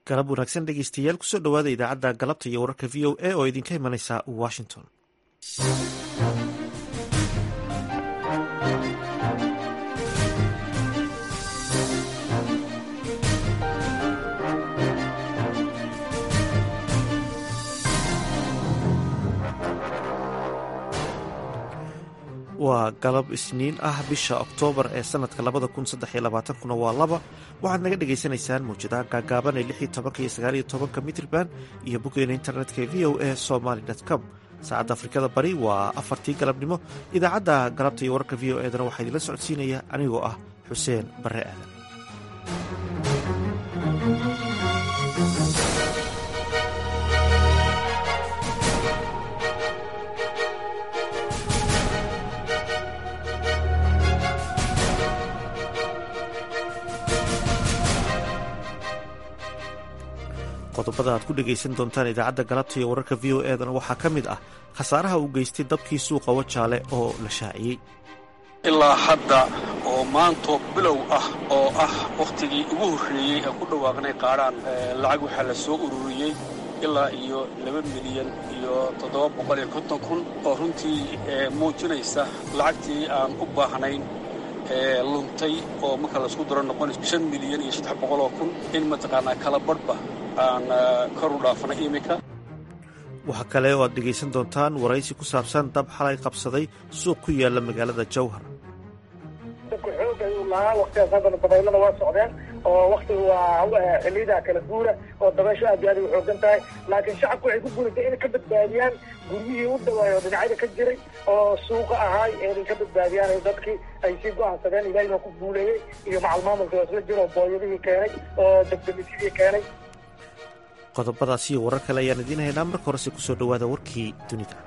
galab wanaagsan dhegeystayaal kusoo dhowaada idaacadda galabta iyo wararka v o a oo idinka imanaysa washington waa galab isniin ah bisha oktoobar ee sanadka labada kun saddex iyo labaatankuna waa laba waxaad naga dhagaysanaysaan mawjadaha gaagaaban ee lix iyo tobanka iyo sagaal iyo tobanka mitrban iyo boggeena internetka ee v o a somaly com saacadda afrikada bari waa afartii galabnimo idaacadda galabta iyo wararka v o edana waxaa idinla socodsiinaya anigoo ah xuseen barre aadan qodobada aad ku dhegaysan doontaan idaacadda galabta iyo wararka v o edana waxaa ka mid ah khasaaraha uu geystay dabkii suuqa wajaale oo la shaaciyey ilaa hadda oo maanto bilow ah oo ah wakhtigii ugu horreeyey aan ku dhawaaqnay qaadhaan lacag waxaa la soo ururiyey ilaa iyo laba milyan iyo toddoba boqol iyo konton kun oo runtii muujinaysa lacagtii aan u baahnayn ee luntay oo marka laisku daro noqonayso shan milyan iyo saddex boqoloo kun in mataqaanaa kala badhba aan kor u dhaafnay iminka waxaa kale oo aad dhegaysan doontaan waraysi ku saabsan dab xalay qabsaday suuq ku yaala magaalada jawhar dabka xoog ayuu lahaa waktigaas haddana dabaylada waa socdeen oo waktiga waa xiliyada kala guura oo dabaysho aad iyo aad ay xoogan tahay laakiin shacabku waxay ku guulatay inay ka badbaadiyaan guryihii u dhawaayo dhinacyada ka jiray oo suuqa ahaay inay ka badbaadiyaan dadkii ay sii go'aansadeen ilaahay baa ku guuleeyey iyo macal maamulka isla jiro booyadihii keenay oo dabdamisidii keenay qodobadaas iyo warar kale ayaan idiin haynaa marka horese kusoo dhowaada warkii dunida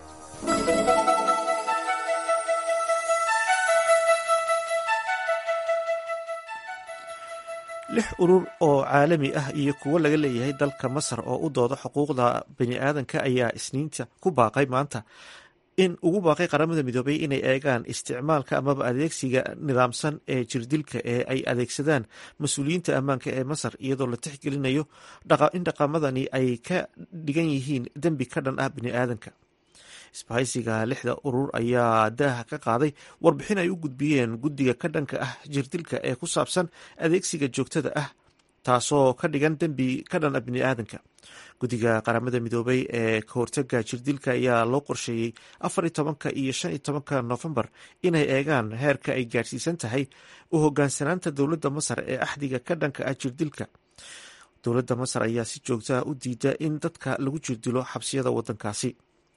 lix urur oo caalami ah iyo kuwo laga leeyahay dalka masar oo u dooda xuquuqda bani aadanka ayaa isniinta ku baaqay maanta in ugu baaqay qaramada midoobay inay eegaan isticmaalka amaba adeegsiga nidaamsan ee jirdilka ee ay adeegsadaan mas-uuliyiinta ammaanka ee masar iyadoo la tixgelinayo in dhaqamadani ay ka dhigan yihiin dembi ka dhan ah bini aadanka isbahaysiga lixda urur ayaa daaha ka qaaday warbixin ay u gudbiyeen guddiga ka dhanka ah jirdilka ee ku saabsan adeegsiga joogtada ah taasoo ka dhigan dembi ka dhan ah bini aadanka guddiga qaramada midoobay ee kahortaga jirdilka ayaa loo qorsheeyey afar iyo tobanka iyo shan iyo tobanka noofembar inay eegaan heerka ay gaadhsiisan tahay u hogaansanaanta dowladda masar ee axdiga ka dhanka ah jirdilka dowladda masar ayaa si joogtaa u diida in dadka lagu jirdilo xabsiyada wadankaasi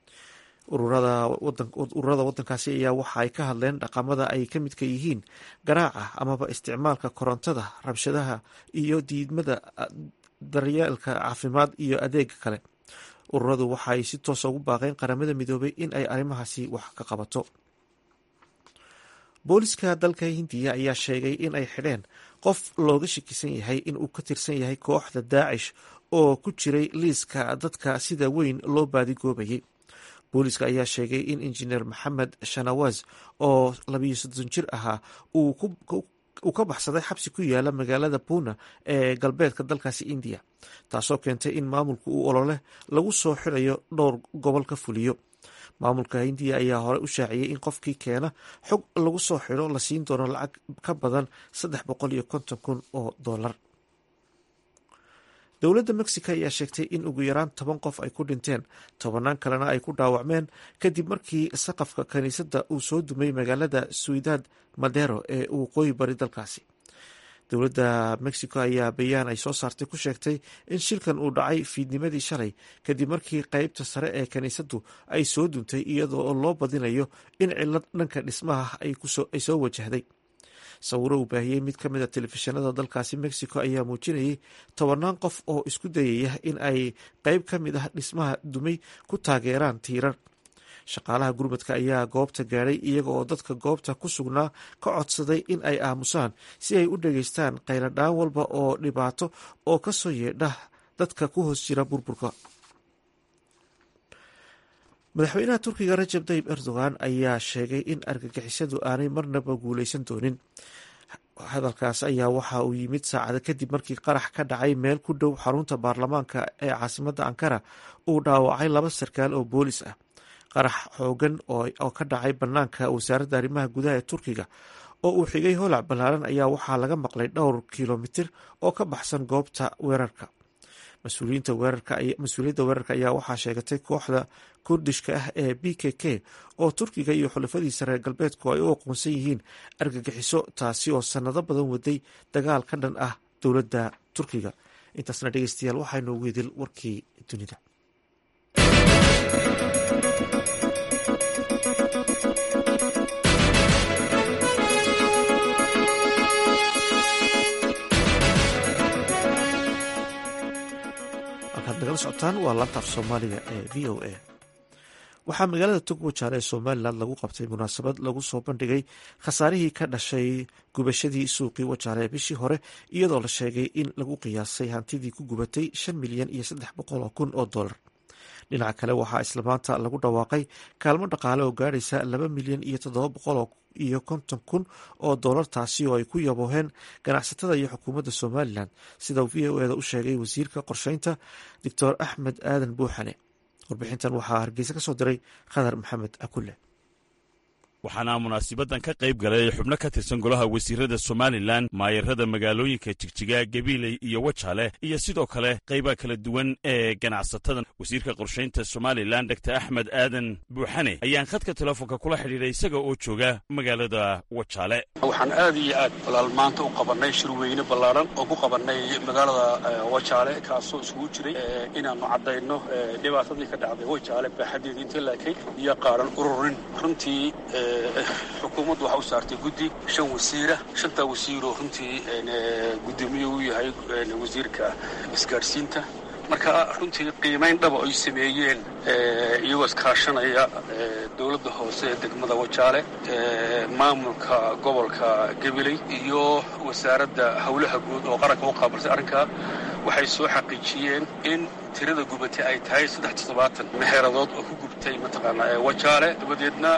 ururada wadankaasi ayaa waxa ay ka hadleen dhaqamada ay ka midka yihiin garaaca amaba isticmaalka korontada rabshadaha iyo diidmada daryeelka caafimaad iyo adeega kale ururadu waxa ay si toosa ugu baaqeen qaramada midoobay in ay arrimahaasi wax ka qabato booliska dalka hindiya ayaa sheegay in ay xidheen qof looga shakisan yahay in uu ka tirsan yahay kooxda daacish oo ku jiray liiska dadka sida weyn loo baadigoobayay booliska ayaa sheegay in injineer maxamed shanawaz oo labiyo soddon jir ahaa uu ka baxsaday xabsi ku yaala magaalada puna ee galbeedka dalkaasi indiya taasoo keentay in maamulku uu olole lagu soo xirayo dhowr gobol ka fuliyo maamulka hindiya ayaa hore u shaaciyey in qofkii keena xog lagu soo xiro la siin doono lacag ka badan saddex boqol iyo konton kun oo dollar dowladda mexico ayaa sheegtay in ugu yaraan toban qof ay ku dhinteen tobanaan kalena ay ku dhaawacmeen kadib markii saqafka kiniisadda uu soo dumay magaalada suidad madero ee waqooyi bari dalkaasi dowladda mexico ayaa bayaan ay soo saartay ku sheegtay in shilkan uu dhacay fiidnimadii shalay kadib markii qeybta sare ee kiniisaddu ay soo duntay iyadoo loo badinayo in cilad dhanka dhismaha ay soo wajahday sawiro uu baahiyey mid ka mid a telefishinada dalkaasi mexico ayaa muujinayay tobanaan qof oo isku dayaya in ay qeyb ka mid ah dhismaha dumay ku taageeraan tiirar shaqaalaha gurmadka ayaa goobta gaadhay iyaga oo dadka goobta ku sugnaa ka codsaday in ay aamusaan si ay u dhageystaan qayladhaan walba oo dhibaato oo ka soo yeedha dadka ku hoos jira burburka madaxweynaha turkiga rajab tayyib erdogan ayaa sheegay in argagixisadu aanay marnaba guuleysan doonin hadalkaas ayaa waxa uu yimid saacada kadib markii qarax ka dhacay meel ku dhow xarunta baarlamaanka ee caasimadda ankara uu dhaawacay laba sarkaal oo boolis ah qarax xoogan oo ka dhacay bannaanka wasaaradda arrimaha gudaha ee turkiga oo uu xigay holac ballaaran ayaa waxaa laga maqlay dhowr kilomitir oo ka baxsan goobta weerarka mas-uuliyadda weerarka ayaa waxaa sheegatay kooxda kurdishka ah ee b k k oo turkiga iyo xulafadiisa reer galbeedku ay u aqoonsan yihiin argagixiso taasi oo sannado badan waday dagaal ka dhan ah dowladda turkiga intaasna dhegeystayaal waxaa inoogu idil warkii dunida nagala socotaan waa laanta af soomaaliga ee v o a waxaa magaalada togwajaale ee somalilan lagu qabtay munaasabad lagu soo bandhigay khasaarihii ka dhashay gubashadii suuqii wajaale ee bishii hore iyadoo la sheegay in lagu qiyaasay hantidii ku gubatay shan milyan iyo saddex boqol oo kun oo dollar dhinaca kale waxaa isla maanta lagu dhawaaqay kaalmo dhaqaale oo gaadhaysa laba milyan iyo toddoba boqol iyo konton kun oo dollar taasi oo ay ku yabooheen ganacsatada iyo xukuumadda somalilan sida v o eda u sheegay wasiirka qorsheynta doctor axmed aadan buuxane warbixintan waxaa hargeysa ka soo diray khadar maxamed akule waxaana munaasibadan ka qayb galay xubno ka tirsan golaha wasiirada somalilan maayarada magaalooyinka jigjiga gabiiley iyo wajaale iyo sidoo kale qaybaha kala duwan ee ganacsatada wasiirka qorshaynta somalilan dor axmed aadan buuxane ayaan khadka telefoonka kula xidhiidhay isaga oo jooga magaalada wajaale waxaan aad iyo aad walaal maanta u qabannay shirweyne ballaaran oo ku qabannay magaalada wajaale kaasoo isugu jiray inaannu caddayno dhibaatadii ka dhacday wajaale baaxadeedii inta laakay iyo qaaran ururin runtii xukuumaddu waxaa u saartay guddi shan wasiira shantaa wasiiroo runtii guddoomiye u yahay wasiirka isgaadhsiinta marka runtii qiimayn dhaba ay sameeyeen iyagoo iskaashanaya dowladda hoose ee degmada wajaale maamulka gobolka gabiley iyo wasaaradda howlaha guud oo qaranka u qaabilsay arrinkaa waxay soo xaqiijiyeen in tirada gubatay ay tahay saddex toddobaatan meheeradood oo ku gubtay mataqaanaa wajaale dabadeedna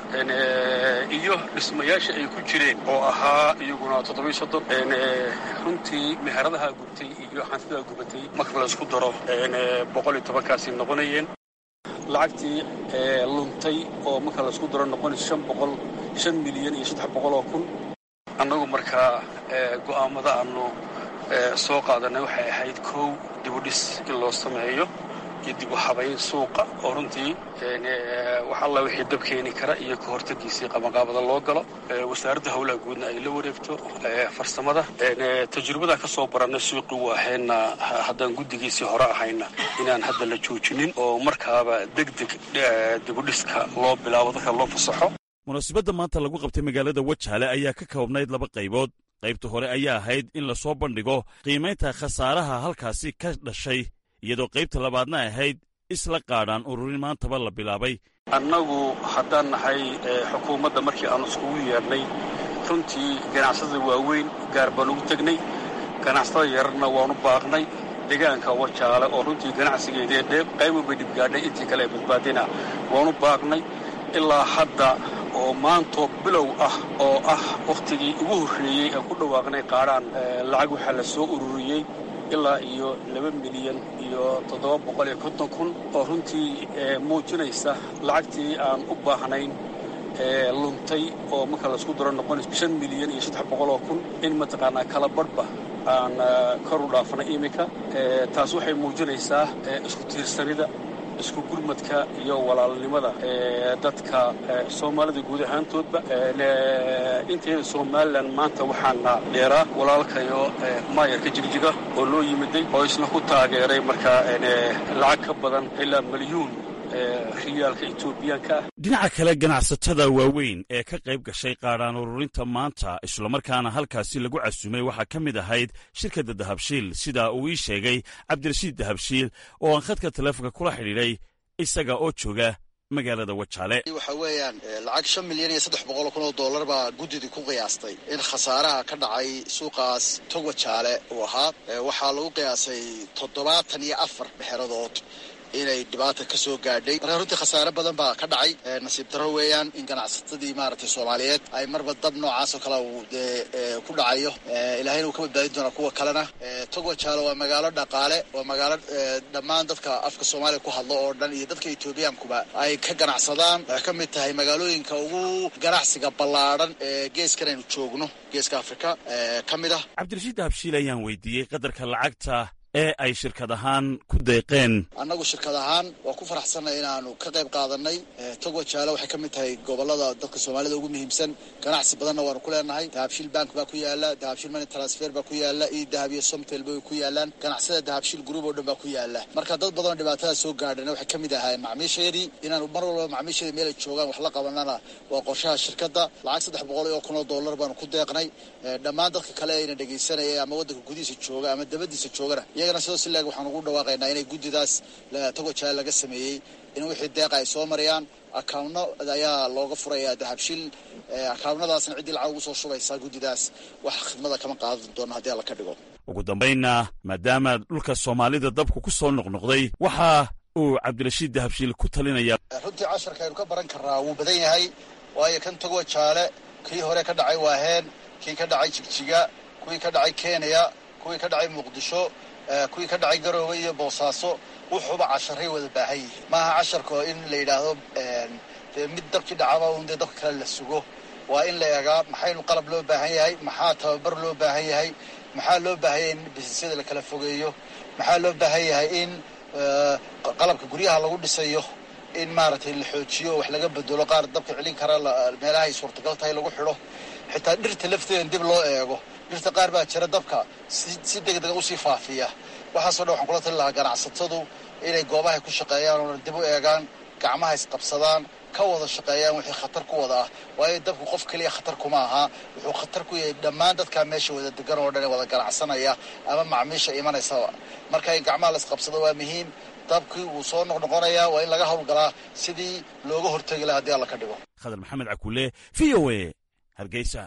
iyo dhismayaasha ay ku jireen oo ahaa iyaguna toddobiyo soddon runtii meheradaha gubtay iyo hantidaa gubatay marka la isku daro boqol iyo tobankaasi noqonayeen lacagtii luntay oo marka la isku daro noqonayso shan boqol shan milyan iyo saddex boqol oo kun annagu markaa go'aamada aanu soo qaadanay waxay ahayd kow dibudhis in loo sameeyo iyo dib u habayn suuqa oo runtii wax alla wixii dab keeni kara iyo ka hortagiisii qabanqaabada loo galo wasaaradda howlaha guudna ay la wareegto farsamada tajrubada ka soo barannay suuqii waahayna haddaan guddigiisii hore ahayna inaan hadda la joojinin oo markaaba deg deg dibudhiska loo bilaabo dadka loo fasaxo munaasibadda maanta lagu qabtay magaalada wajaale ayaa ka koobnayd laba qaybood qaybta hore ayaa ahayd in lasoo bandhigo qiimaynta khasaaraha halkaasi ka dhashay iyadoo qaybta labaadna ahayd isla qaadhaan ururin maantaba la bilaabay annagu haddaan nahay xukuumadda markii aanu iskugu yeedhnay runtii ganacsatada waaweyn gaar baan ugu tegnay ganacsatada yararna waanu baaqnay deegaanka wajaale oo runtii ganacsigeedee dheeb qayba bay dhibgaadhay intii kale ee badbaadina waanu baaqnay ilaa hadda oo maantoo bilow ah oo ah wakhtigii ugu horreeyey aan ku dhawaaqnay qaadhaan lacag waxaa la soo ururiyey ilaa iyo laba milyan iyo toddoba boqol iyo konton kun oo runtii muujinaysa lacagtii aan u baahnayn luntay oo marka laisku daro noqonayso shan milyan iyo saddex boqol oo kun in mataqaanaa kala badhba aan kor u dhaafnay iminka taas waxay muujinaysaa isku tiirsanida isku gurmadka iyo walaalnimada dadka soomaalida guud ahaantoodba inteeda somalilan maanta waxaana dheeraa walaalkayo maayarka jigjiga oo loo yimiday oo isna ku taageeray markaa lacag ka badan ilaa milyuun riyaalka etoobiyaanka ah dhinaca kale ganacsatada waaweyn ee ka qayb gashay qaadhaan ururinta maanta islamarkaana halkaasi lagu casumay waxaa ka mid ahayd shirkadda dahabshiil sidaa uu ii sheegay cabdirashiid dahabshiil oo aan khadka teleefonka kula xidhiidhay isaga oo jooga magaalada wajaale waxa weeyaan lacag shan milyan iyo saddex boqol kun oo dollar baa guddidii ku qiyaastay in khasaaraha ka dhacay suuqaas tog wajaale uu ahaa waxaa lagu qiyaasay toddobaatan iyo afar mexeradood inay dhibaata ka soo gaadhay marka runtii khasaare badan baa ka dhacay nasiib darro weeyaan in ganacsatadii maaragtay soomaaliyeed ay marba dab noocaas oo kale uu dee ku dhacayo ilaahayna uu ka badbaadin doonaa kuwa kalena togo jaalo waa magaalo dhaqaale waa magaalo dhammaan dadka afka soomaaliya ku hadlo oo dhan iyo dadka etoobiyaankuba ay ka ganacsadaan waxay ka mid tahay magaalooyinka ugu ganacsiga ballaadhan ee geeskan aynu joogno geeska afrika ka mid ah cabdirashiid habshiil ayaan weydiiyey qadarka lacagta ee ay shirkad ahaan ku deeqeen annagu shirkad ahaan waa ku faraxsanay inaanu ka qayb qaadanay togo jaalo waxay ka mid tahay gobolada dadka soomaalida ugu muhiimsan ganacsi badanna waanu ku leenahay dahabshiil bank baa ku yaala dahabshiil money transfer baa ku yaala iyo dahab iyo somtel bay ku yaalaan ganacsada dahabshiil group oo dhan baa ku yaala marka dad badanoo dhibaatada soo gaadhana waxay ka mid ahaayeen macmiishayadii inaanu mar walba macmiishayada meel ay joogaan wax la qabanana waa qorshaha shirkadda lacag saddex boqol oo kun oo dollar baanu ku deeqnay dhammaan dadka kale ayna dhegaysanaya ama waddanka gudihiisa jooga ama dabadiisa joogana iyagana sidoo si leeg waxaan ugu dhawaaqaynaa inay guddidaas togo jaal laga sameeyey in wixii deeqa ay soo marayaan akawnno ayaa looga furayaa dahabshiil akaawnadaasna ciddii lacag ugu soo shubaysaa guddidaas wax khidmada kama qaadan doono haddii alla ka dhigo ugu dambaynna maadaama dhulka soomaalida dabku ku soo noqnoqday waxa uu cabdirashiid dahabshiil ku talinaya runtii casharka aynu ka baran karnaa wuu badan yahay waayo kan togo jaale kii hore ka dhacay waaheen kii ka dhacay jigjiga kuwii ka dhacay kenya kuwii ka dhacay muqdisho kuwii ka dhacay garoowe iyo boosaaso wuxuuba casharay wada baahan yihiin maaha casharka in la yidhaahdo dee mid dabkii dhacaba un dee dabka kale la sugo waa in la eegaa maxaynu qalab loo baahan yahay maxaa tababar loo baahan yahay maxaa loo baahan yahay in bisisyada la kala fogeeyo maxaa loo baahan yahay in qalabka guryaha lagu dhisayo in maaragtay la xoojiyo wax laga bedelo qaar dabka celin kara meelaha ay suurtagal tahay lagu xidho xitaa dhirta lafteeda dib loo eego dhirta qaar baa jira dabka si degdega usii faafiya waxaasoo dhan waxaan kula tali lahaa ganacsatadu inay goobahay ku shaqeeyaan oona dib u eegaan gacmaha isqabsadaan ka wada shaqeeyaan wixii khatar ku wada ah waayo dabku qof keliya khatar kuma aha wuxuu khatar ku yahay dhammaan dadkaa meesha wada degan oo dhan ee wada ganacsanaya ama macmiisha imanaysaba marka in gacmaha la isqabsado waa muhiim dabkii wuu soo noqnoqonayaa waa in laga howlgalaa sidii looga hortegi laha haddii alla ka dhigo khadar maxamed cakule v o a hargeysa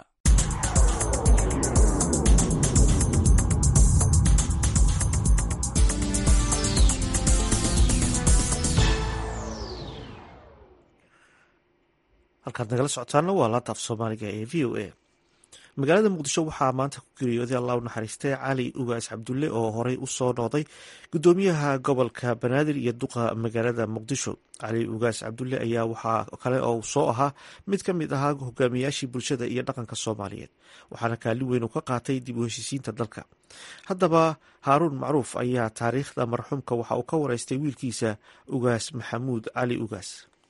halkaad nagala socotaana waa laanta af soomaaliga ee v o a magaalada muqdisho waxaa maanta ku geeriyooday allah u naxariistay cali ugaas cabdulle oo horey u soo noqday gudoomiyaha gobolka banaadir iyo duqa magaalada muqdisho cali ugaas cabdulle ayaa waxaa kale oo soo ahaa mid ka mid ahaa hogaamiyaashii bulshada iyo dhaqanka soomaaliyeed waxaana kaalin weyn uu ka qaatay dib u heshiisiinta dalka haddaba haaruun macruuf ayaa taariikhda marxuumka waxa uu ka wareystay wiilkiisa ugaas maxamuud cali ugaas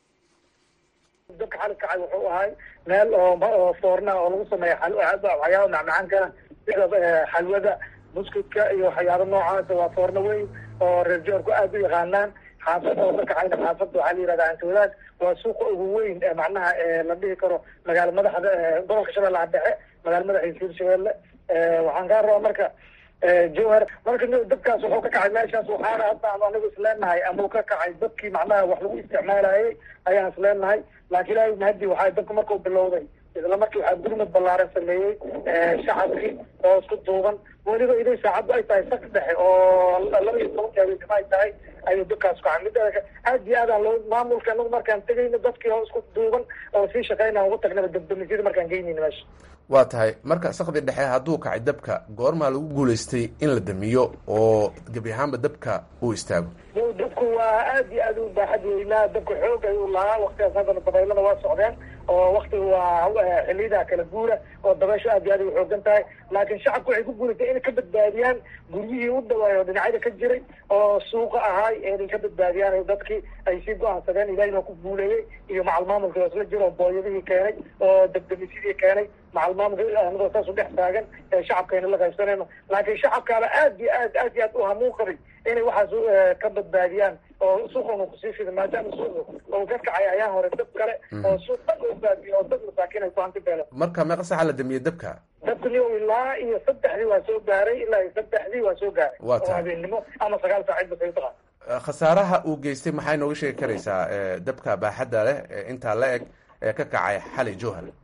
dabka xalid kacay wuxuu ahay meel oo foorna oo lagu sameeya waxyaaba macmacaankana sida xalwada buskudka iyo waxyaaba noocaasa waa foorno weyn oo reer joorku aada u yaqaanaan xaafada oo ka kacayna xaafada waxaa la yihahda antawadaad waa suuqa ugu weyn ee macnaha la dhihi karo magaala madaxda gobolka shabeellaha dhexe magaala madaxiisa hirshabeelle waxaan kaa rabaa marka jowhar marka dabkaas wuxuu ka kacay meeshaas waxaana hadda anu anigu isleenahay ama uu ka kacay dadkii macnaha wax lagu isticmaalayay ayaan isleenahay laakiin ilaahay mahadi waxaa dabka markuu bilowday isla markii waxaa gurmad ballaaran sameeyey shacabkii oo isku duuban weliba iday saacaddu ay tahay sak dhexe oo laba iyo toban jaabeednimo ay tahay ayuu dabkaas ku kacay midda aad iyo aadaan loo maamulka anagu markaan tegayno dadkii oo isku duuban oo sii shaqeynaa ugu tagnaba dabdamisyada markaan geynayna meesha waa tahay marka sakdi dhexe hadduu kacay dabka goormaa lagu guulaystay in la damiyo oo gebi ahaanba dabka uu istaago dabku waa aad iyo aad u baaxad weynaa dabka xoog ayuu lahaa waktigaas haddana dabaylada waa socdeen oo waktiga waa xiliyada kala guura oo dabaysho aad iyo aad u xoogan tahay laakiin shacabku waxay ku guulatay inay ka badbaadiyaan guryihii u dhawaay oo dhinacyada ka jiray oo suuqa ahaay inay ka badbaadiyaan dadkii ay sii go-aansadeen ilaahay baa ku guuleeyey iyo macal maamulka oo isla jiro oo booyadihii keenay oo dabdamisyadii keenay macal maamulka anagoo saas u dhex taagan ee shacabkayna la qaybsanayno laakiin shacabkaaba aad iyo aad aad iyo aad u hamuun qabay inay waxaas ka badbaadiyaan oo suuqan kusii fida maadaama suuq oo ka kacay ayaan hore dab kale oo suuq dhan oo baabiyo oo dad masaakiin ay ku hanti beeleen marka meeqa saxa la damiyey dabka dabkani ilaa iyo saddexdii waa soo gaaray ilaa iyo saddexdii waa soo gaaray Waa tahay. oo habeennimo ama sagaal saacid ba taqaan khasaaraha uu geystay maxay nooga sheegi karaysaa dabka baaxadda leh ee intaa la eg ee ka kacay xali jowhar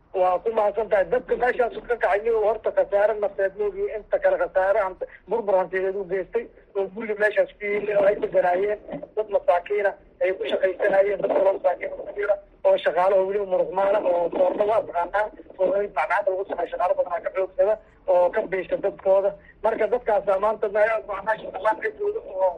waa ku mahadsan tahay dadka meeshaasu ka kacay iyagoo horta khasaare nafeed moogiyo inta kale khasaare hant burbur hantiyeed u geystay oo guriga meeshaas ku yili oo ay deganaayeen dad masaakiina ay ku shaqaysanayeen dad kaloo masaakiin kujira oo shaqaalaho weliba muruqmaala oo foorna waa taqaanaa foornayd macnaada lagu sameeyo shaqaalo badanaa ka xoogsada oo ka biisha dadkooda marka dadkaasa maanta meesha dhamaan cidooda oo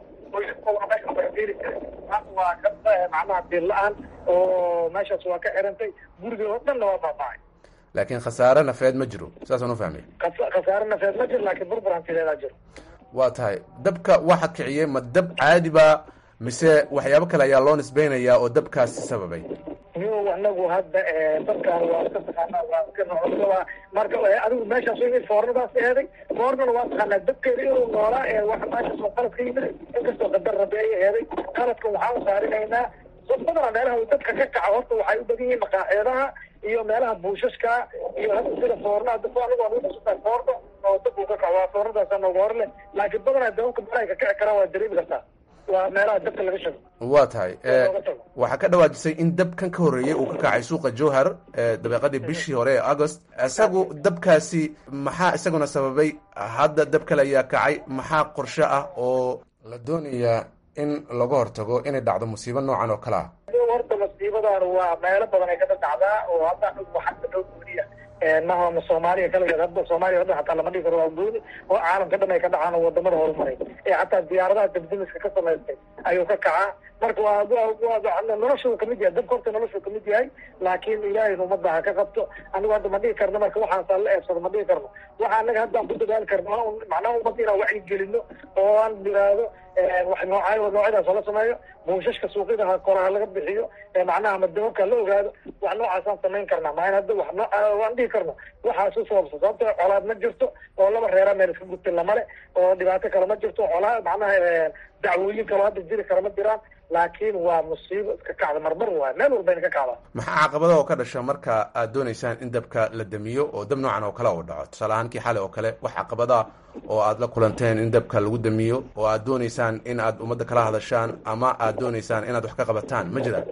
maanta waa ka macnaha diir la-aan oo meeshaas waa ka xirantay guriga oo dhanna waa baabacay laakiin khasaare nafeed ma jiro saasaan u fahmay khasaare nafeed ma jiro laakiin burbur hantideedaa jiro waa tahay dabka waxa kiciyey ma dab caadi ba mise waxyaabo kale ayaa loo nisbeynayaa oo dabkaasi sababay niyo anagu hadda dadkaan waa iska taqaanaa waa iska noocaa marka adigu meeshaas in foornadaas eeday foornana waa taqaanaa dabkeeda inuu noolaa ee waxa meeshaas oo qalad ka yimid inkastoo qadar rabi ay eeday qaladka waxaan saarinaynaa dad badana meelaha uu dadka ka kaca horta waxay u badan yihiin maqaaxeedaha iyo meelaha buushashka iyo hadda sida foorna hadda anigu aan usutaa foorno oo dab uu ka kaco waa foornadaasa nooga hor leh laakiin badanaa dabanka meelaha ka kici karaan waa dareemi kartaa waa meelaha dabka laga shago waa tahay waxaa ka dhawaajisay in dabkan ka horreeyey uu ka kacay suuqa jowhar dabeeqadii bishii hore ee agost isagu dabkaasi maxaa isaguna sababay hadda dab kale ayaa kacay maxaa qorshe ah oo la doonayaa in laga hortago inay dhacdo musiibo noocan oo kale ah horta masiibadan waa meelo badan ay kada dhacdaa oo hadda waxaa dhow gooniya maha soomaaliya kaligeed hadda soomaaliya o dhan hataa lama dhigi karo waa gooni oo caalamka dhan ay ka dhacaan oo wadamada horumaray ee xataa diyaaradaha dabdamiska ka samaystay ayuu ka kacaa marka waa waa noloshuu kamid yahay dabka horta noloshuu kamid yahay laakiin ilaahayna ummadda ha ka qabto anigu hadda ma dhigi karno marka waxaasaan la eebsado ma dhigi karno waxa anaga haddaan ku dadaali karno macnaha ummadda inaan wacyi gelino oo aan yiraahdo wax noocaay noocyadaas oo la sameeyo buushashka suuqyada ha koraha laga bixiyo macnaha ama dababka la ogaado wax noocaasaan samayn karnaa maain hadda wax noo waan dhihi karno waxaas u sababsa sababto colaad ma jirto oo laba reera meel iska gudtay lamale oo dhibaato kale ma jirto colaa macnaha dacwooyin kaloo hadda jiri kara ma jiraan laakiin waa musiibo iska kacda marmar waay meel walbayna ka kacdaa maxaa caqabada oo ka dhasha marka aad doonaysaan in dabka la damiyo oo dab noocan oo kale uu dhaco tusaale ahaan kii xale oo kale wax caqabada oo aad la kulanteen in dabka lagu damiyo oo aad doonaysaan in aad ummadda kala hadashaan ama aad doonaysaan inaad wax ka qabataan ma jiraan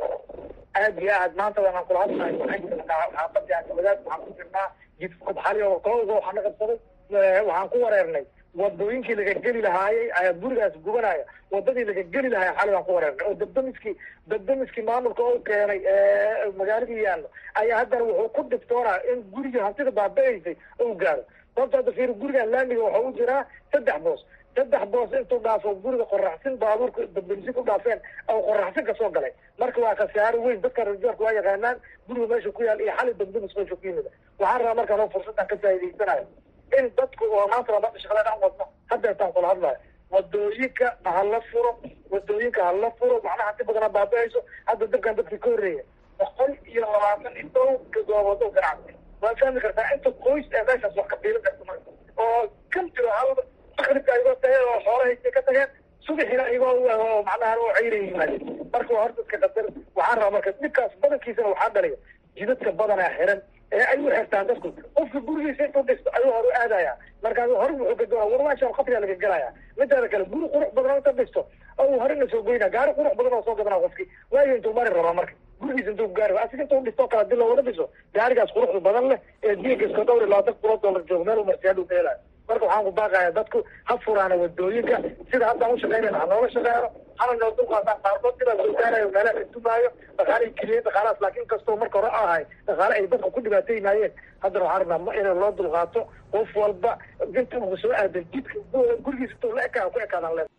aad iyo aad maanta waanaan kula hadlahay waxaan jirnaa xaafadii wadaad waxaan ku jirnaa jidka xali oo kooga waxaa na qabsaday waxaan ku wareernay wadooyinkii laga geli lahaayey ayaa gurigaas gubanaya wadadii laga geli lahaaya xali baan ku wareernay oo dabdamiskii dabdamiskii maamulka u keenay magaaladii yaallo ayaa haddana wuxuu ku dhibtoonaa in guriga hantida baaba-aysay u gaaro sababto hadda fiir gurigan laamiga waxa u jiraa saddex boos saddex boos intuu dhaafo guriga qoraxsin baabuurka dabdamisin ku dhaafeen oo qoraxsin kasoo galay marka waa khasaaro weyn dadka rajoorka waa yaqaanaan guriga meesha ku yaal iyo xali dabdamis meesha ku yimid waxaan rabaa markaan oo fursaddan ka faa'idaysanayo in dadku oo maanta labada shaqada dhan wadno hadda intaan kula hadlayo wadooyinka hala furo wadooyinka hala furo macnaha si badana baaba-ayso hadda dabkan dadkii ka horreeya boqol iyo labaatan iyo dhow gadoobood oo ganacsi waa fahmi kartaa inta qoys ee meeshaas wax ka fiilan karta marka oo kan jiro hal makribka ayagoo tageen oo xoolahaysay ka tageen subaxina ayagoo macnaha oo cayray yimaadeen marka waa horta iska qadar waxaan rabaa marka dhibkaas badankiisana waxaa dhalaya jidadka badanaa xiran ee ay u xirtaan dadku qofka gurigiisa intuu dhisto ayuu hor u aadaya markaas hore wuxuu ka gaaa war meeshaan qabriyaa laga gelaya midaada kale guri qurux badan oo inta dhisto ou horena soo goyna gaari qurux badan oo soo gadanaa qofki waayo intuu mari rabaa marka gurigiisa intuu gaari asiga intuu dhisto kale hadii looga dhiso gaarigaas quruxda badan leh ee diinka iska dhowr iyo labaatan kulo dollar joogo meel u marsiyaa dhuu ka helayo marka waxaan ku baaqaya dadku ha furaana wadooyinka sida haddaan ushaqeynayna ha nooga shaqeeno hana noo dulqaataan qaarkood sidaa soo gaarayo meelaha la dumaayo dhaqaalay keliyeen dhaqaalahaas laakiin kastoo marka hore ahay dhaqaale ay dadka ku dhibaataynaayeen haddana waxaan rabnaa in loo dulqaato qof walba inta ugu soo aadan jidka gurigiisa intuu la ekaa ku ekaadaan le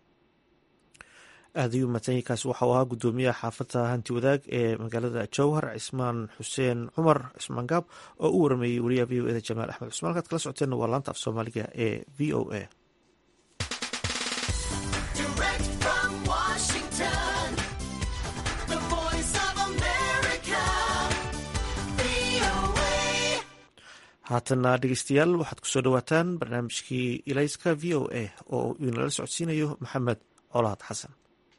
aad ayuu madsanyay kaasi waxau ahaa guddoomiyaha xaafadda hanti wadaag ee magaalada jowhar cismaan xuseen cumar cismaan gaab oo u warameeyey wariyaha v o eda jamaal axmed cusmaan halkaad kala socoteenna waa laanta af soomaaliga ee v o a haatana dhegeystayaal waxaad kusoo dhawaataan barnaamijkii ilayska v o a oo uu inala socodsiinayo maxamed colaad xasan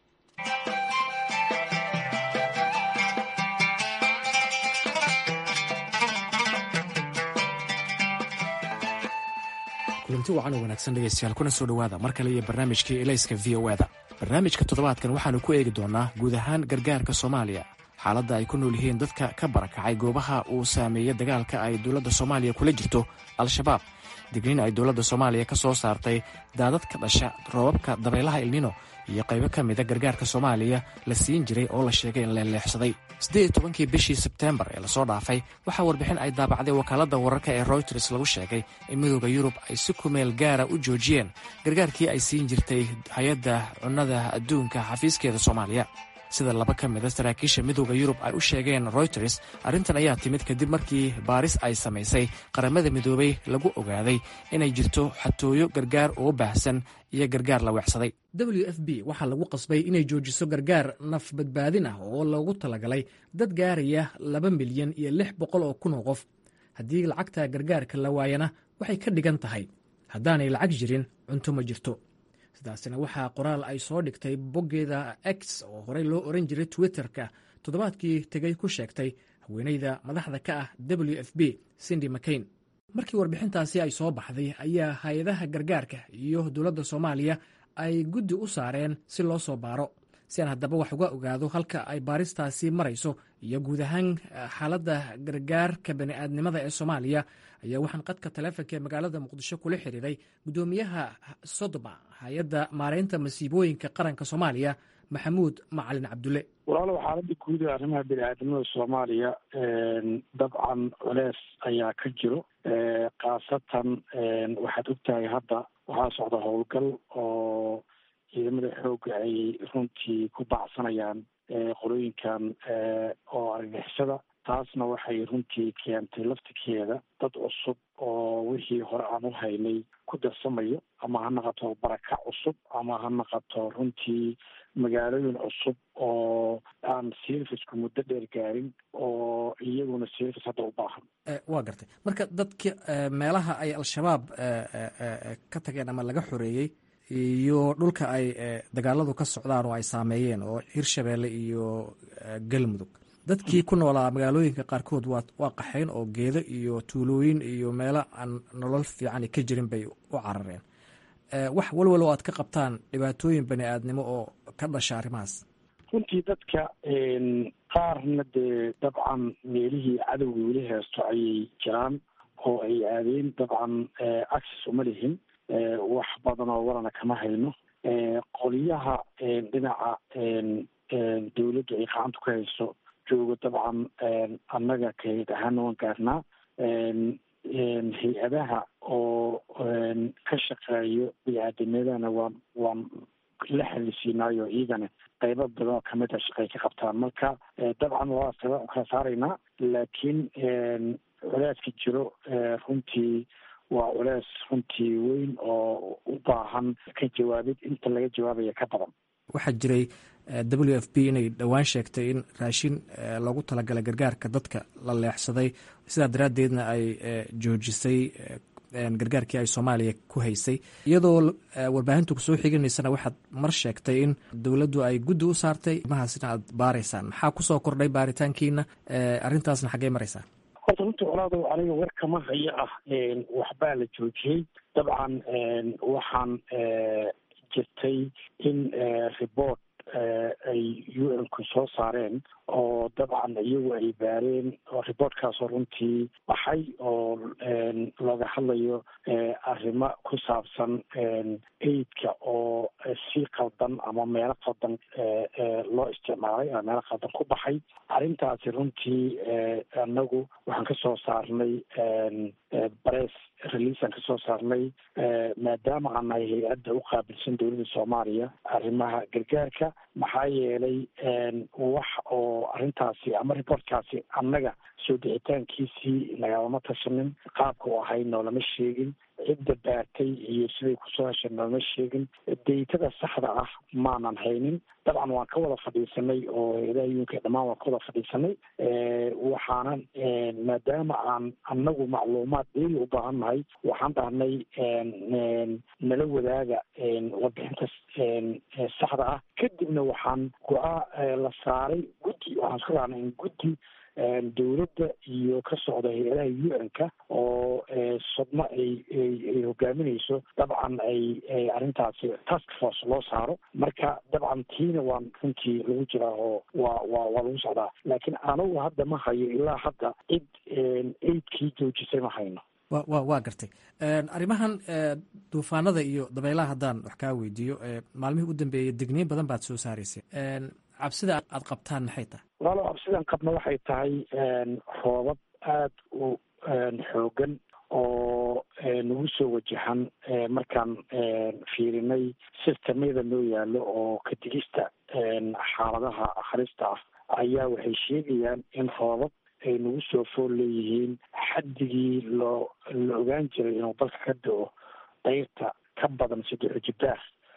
kulanti wacan oo wanaagsan dhegeystayaal kuna soo dhowaada mar kale iyo barnaamijkii elayska v o eda barnaamijka toddobaadkan waxaanu ku eegi doonaa guud ahaan gargaarka soomaaliya xaaladda ay ku nool yihiin dadka ka barakacay goobaha uu saameeyey dagaalka ay dowladda soomaaliya kula jirto al-shabaab digniin ay dowladda soomaaliya ka soo saartay daadad ka dhasha roobabka dabaylaha ilnino iyo qaybo ka mida gargaarka soomaaliya la siin jiray oo la sheegay in leeleexsaday siddeed iyo tobankii bishii sebteembar ee lasoo dhaafay waxaa warbixin ay daabacday wakaaladda wararka ee royters lagu sheegay in midooda yurub ay si kumeel gaara u joojiyeen gargaarkii ay siin jirtay hay-adda cunnada adduunka xafiiskeeda soomaaliya sida laba ka mida saraakiisha midooda yurub ay u sheegeen royters arrintan ayaa timid kadib markii baaris ay samaysay qaramada midoobay lagu ogaaday inay jirto xatooyo gargaar oo baahsan iyo gargaar la weecsaday w f b waxaa lagu qasbay inay joojiso gargaar naf badbaadin ah oo loogu talagalay dad gaaraya laba milyan iyo lix boqol oo kun oo qof haddii lacagta gargaarka la waayana waxay ka dhigan tahay haddaanay lacag jirin cunto ma jirto sidaasina waxaa qoraal ay soo dhigtay boggeeda x oo horey loo oran jiray twitter-ka toddobaadkii tegay ku sheegtay haweeneyda madaxda ka ah w f b cindy mcain markii warbixintaasi ay soo baxday ayaa hay-adaha gargaarka iyo dowladda soomaaliya ay guddi u saareen si loo soo baaro si aan haddaba wax uga ogaado halka ay baaristaasi marayso iyo guud ahaan xaaladda gargaarka bani'aadnimada ee soomaaliya ayaa waxaan qadka taleefonka ee magaalada muqdisho kula xiriiray guddoomiyaha sodoma hay-adda maareynta masiibooyinka qaranka soomaaliya maxamuud macalin cabdulle walaalow xaaladda guud ee arrimaha bini-aadamada soomaaliya dabcan culeys ayaa ka jiro khaasatan waxaad ogtahay hadda waxaa socda howlgal oo ciidamada xoogga ay runtii ku bacsanayaan qolooyinkan oo argixisada taasna waxay runtii keentay laftirkeeda dad cusub oo wixii hore aan u haynay ku darsamayo ama ha naqato barakac cusub ama ha naqato runtii magaalooyin cusub oo aan servicku muddo dheer gaarin oo iyaguna service hadda u baahan waa gartay marka dadka meelaha ay al-shabaab ka tageen ama laga xoreeyey iyo dhulka ay dagaaladu ka socdaan oo ay saameeyeen oo hirshabeelle iyo galmudug dadkii ku noolaa magaalooyinka qaarkood waa waa qaxayn oo geedo iyo tuulooyin iyo meelo aan nolol fiican ka jirin bay u carareen wax walwal oo aad ka qabtaan dhibaatooyin bani aadnimo oo ka dhasha arrimahaas runtii dadka qaarna dee dabcan meelihii cadowga weli heesto ayay jiraan oo ay aadeen dabcan access uma lihin wax badan oo warana kama hayno qoliyaha dhinaca dawladdu ay gacanta ku hayso joogo dabcan annaga kayd ahaana waan gaarnaa hay-adaha oo ka shaqeeyo bini-aadamadana waan waan la xalisiinaayo iyagana qaybo badan oo kamid a shaqay ka qabtaan marka dabcan waa kala saaraynaa laakiin culeyska jiro runtii waa culeys runtii weyn oo u baahan ka jawaabid inta laga jawaabaya ka badan waxaa jiray w f b inay dhowaan sheegtay in raashin loogu talagalay gargaarka dadka la leexsaday sidaa daraaddeedna ay joojisay gargaarkii ay soomaaliya ku haysay iyadoo warbaahintu kusoo xiganaysana waxaad mar sheegtay in dowladdu ay guddi u saartay mahaasina aad baaraysaan maxaa kusoo kordhay baaritaankiina arrintaasna xaggey maraysaan horta runtii colaadow aniga war kama hayo ah waxbaa la joojiyey dabcan waxaan jirtay in report ay u n ku soo saareen oo dabcan iyagu ay baareen oo reportkaasoo runtii baxay oo looga hadlayo arrimo ku saabsan aidka oo si qaldan ama meelo qaldan loo isticmaalay ama meelo qaldan ku baxay arrintaasi runtii anagu waxaan ka soo saarnay bress releaseaan kasoo saarnay maadaama aan nahay hay-adda u qaabilsan dowladda soomaaliya arrimaha gargaarka maxaa yeelay wax oo arrintaasi ama reportkaasi annaga soo bixitaankiisii nagalama tashanin qaabka u ahay noolama sheegin cidda baartay iyo siday kusoo heshay noolama sheegin daytada saxda ah maanan haynin dabcan waan ka wada fadhiisanay oo hay-adaha yuunka dhammaan waan ka wada fadhiisanay waxaana maadaama aan annagu macluumaad dheeri u baahan nahay waxaan dhahnay nala wadaaga warbixinta saxda ah kadibna waxaan go-aa la saaray guddi waxaan isku dhahnay in guddi dowladda iyo ka socda hay-adaha u n-ka oo sodmo ay ay hogaaminayso dabcan ay arrintaasi task force loo saaro marka dabcan tiina waan runtii lagu jiraa oo waa waa waa lagu socdaa laakiin anagu hadda ma hayo ilaa hadda cid eidkii joojisay ma hayno wa wa waa gartay arrimahan duufaanada iyo dabaylaha haddaan wax kaa weydiiyo maalmihii u dambeeyey degniin badan baad soo saaraysay cabsida aad qabtaan maxay tahay walaalo cabsidan qabna waxay tahay roobab aada u xoogan oo nagu soo wajahan markaan fiirinay sistamyada noo yaallo oo ka digista xaaladaha akhrista ah ayaa waxay sheegayaan in roobab ay nagu soo fool leeyihiin xaddigii loo la ogaan jiray inuu dalka ka da-o dayrta ka badan saddex jibaar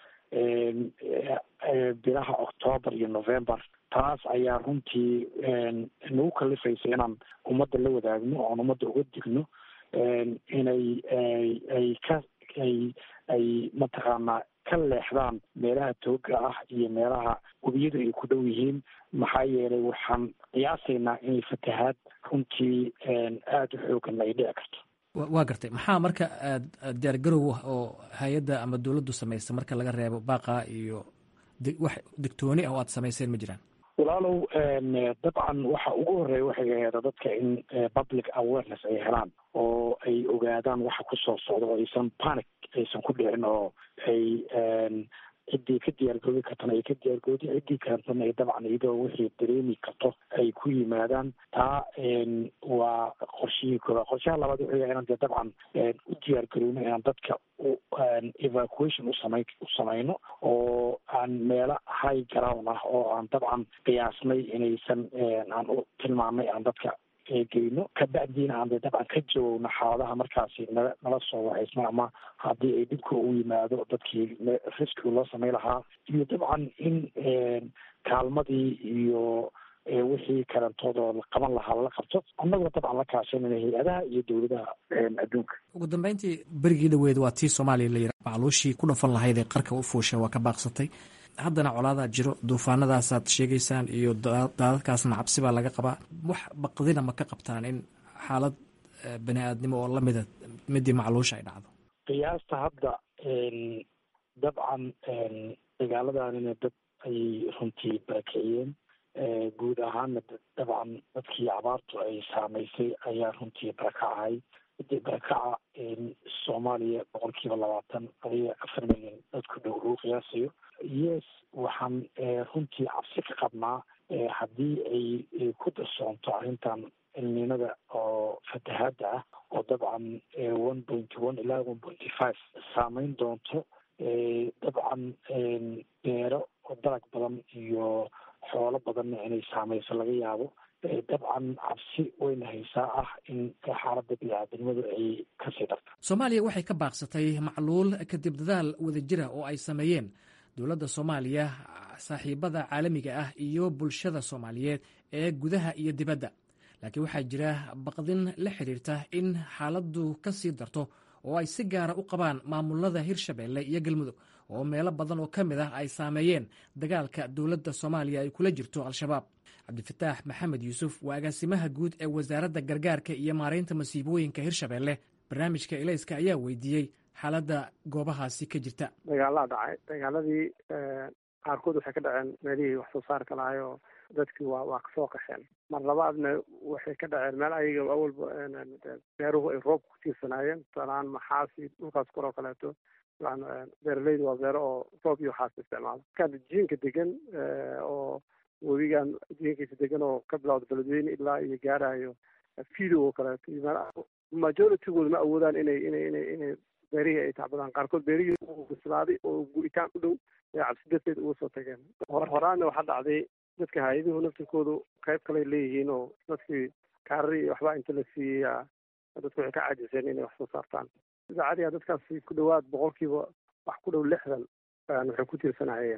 bilaha octoobar iyo november taas ayaa runtii nagu kalifaysa inaan ummadda la wadaagno oon ummadda uga digno inay ay ka ay ay mataqaanaa ka leexdaan meelaha tooga ah iyo meelaha webiyadu ay ku dhow yihiin maxaa yeelay waxaan qiyaasaynaa inay fatahaad runtii aada u xoogan ay dhici karto waa gartay maxaa marka diyaar garow oo hay-adda ama dowladdu samaysa marka laga reebo baaqa iyo wax digtooni ah oo aad samayseen ma jiraan walaalow dabcan waxa ugu horeeya waxay aheeda dadka in public awareness ay helaan oo ay ogaadaan waxa kusoo socda oo aysan panic aysan ku dhicin oo ay ciddii ka diyaargoobi kartana ay ka diyaargoodi ciddii kalentana ay dabcan iyadoo wixii dareemi karto ay ku yimaadaan taa waa qorshihii koobaad qorshaha labaad wuxuu yahay inaan dee dabcan u diyaargarowno inaan dadka u evacuation usamay u samayno oo aan meelo high ground ah oo aan dabcan qiyaasnay inaysan aan u tilmaamnay aan dadka geyno kabacdiina aan de dabcan ka jawowno xaaladaha markaasi nala nala soo wacaysno ama haddii ay dhibka u yimaado dadkii riski loo samay lahaa iyo dabcan in kaalmadii iyo wixii karantoodoo la qaban lahaa lala qabto annagoo dabcan la kaashanayna hay-adaha iyo dowladaha adduunka ugu dambeyntii berigii dhaweed waa tii soomaaliya la yira macluushii ku dhafan lahayd ee qarka u fuusha waa ka baaqsatay haddana colaadaa jiro duufaanadaasaad sheegaysaan iyo daadadkaasna cabsi baa laga qabaa wax baqdina ma ka qabtaan in xaalad bani aadnimo oo lamida midii macluusha ay dhacdo qiyaasta hadda dabcan dagaaladanina dad ayay runtii barakiciyeen guud ahaana dabcan dadkii abaartu ay saamaysay ayaa runtii barakacay midii barakaca soomaaliya boqol kiiba labaatan adiga afar milyan dadku dhow lagu qiyaasayo yes waxaan runtii cabsi ka qabnaa haddii ay ku darsoonto arrintan cilminada oo fatahaadda ah oo dabcan one pointy one ilaa one pointy five saameyn doonto dabcan beero oo dalag badan iyo xoolo badanna inay saameyso laga yaabo dabcan cabsi wayna haysaa ah in xaaladda bini-aadamnimadu ay kasii darto soomaaliya waxay ka baaqsatay macluul kadib dadaal wadajira oo ay sameeyeen dowladda soomaaliya saaxiibada caalamiga ah iyo bulshada soomaaliyeed ee gudaha iyo dibadda laakiin waxaa jira baqdin la xidhiirta in xaaladdu ka sii darto oo ay si gaara u qabaan maamulada hirshabeelle iyo galmudug oo meelo badan oo ka mid ah ay saameeyeen dagaalka dowladda soomaaliya ay kula jirto al-shabaab cabdifataax maxamed yuusuf waa agaasimaha guud ee wasaaradda gargaarka iyo maaraynta masiibooyinka hirshabeelle barnaamijka elayska ayaa weydiiyey xaaladda goobahaasi ka jirta dagaalaa dhacay dagaaladii qaarkood waxay ka dhaceen meelihii wax soo saarka lahay oo dadkii waa waa kasoo qaxeen mar labaadna waxay ka dhaceen meel ayaga awalba beeruhu ay roobka ku tiirsanaayeen tusaalahaan maxaasi dhulkaas kor oo kaleeto beeraleyda waa beero oo roob iyo waxaas isticmaalo markaan jiinka degan oo webigan jiinkiisa degan oo ka bilawda beledweyne ilaa iyo gaarayo fido oo kaleeto iyo majoritygood ma awoodaan inay inay inay inay beerihii ay tacbadaan qaarkood beerihii uu bislaaday oo gu'itaan u dhow ee cabsi darteed uga soo tageen horaana waxaa dhacday dadka hay-aduhu naftirkoodu qayb kaley leeyihiin oo dadkii kaarari iyo waxbaa inta la siiyey dadku waxay ka caajiseen inay wax soo saartaan idaacadiga dadkaasi ku dhawaad boqolkiiba wax ku dhow lixdan waxay ku tiirsanayeen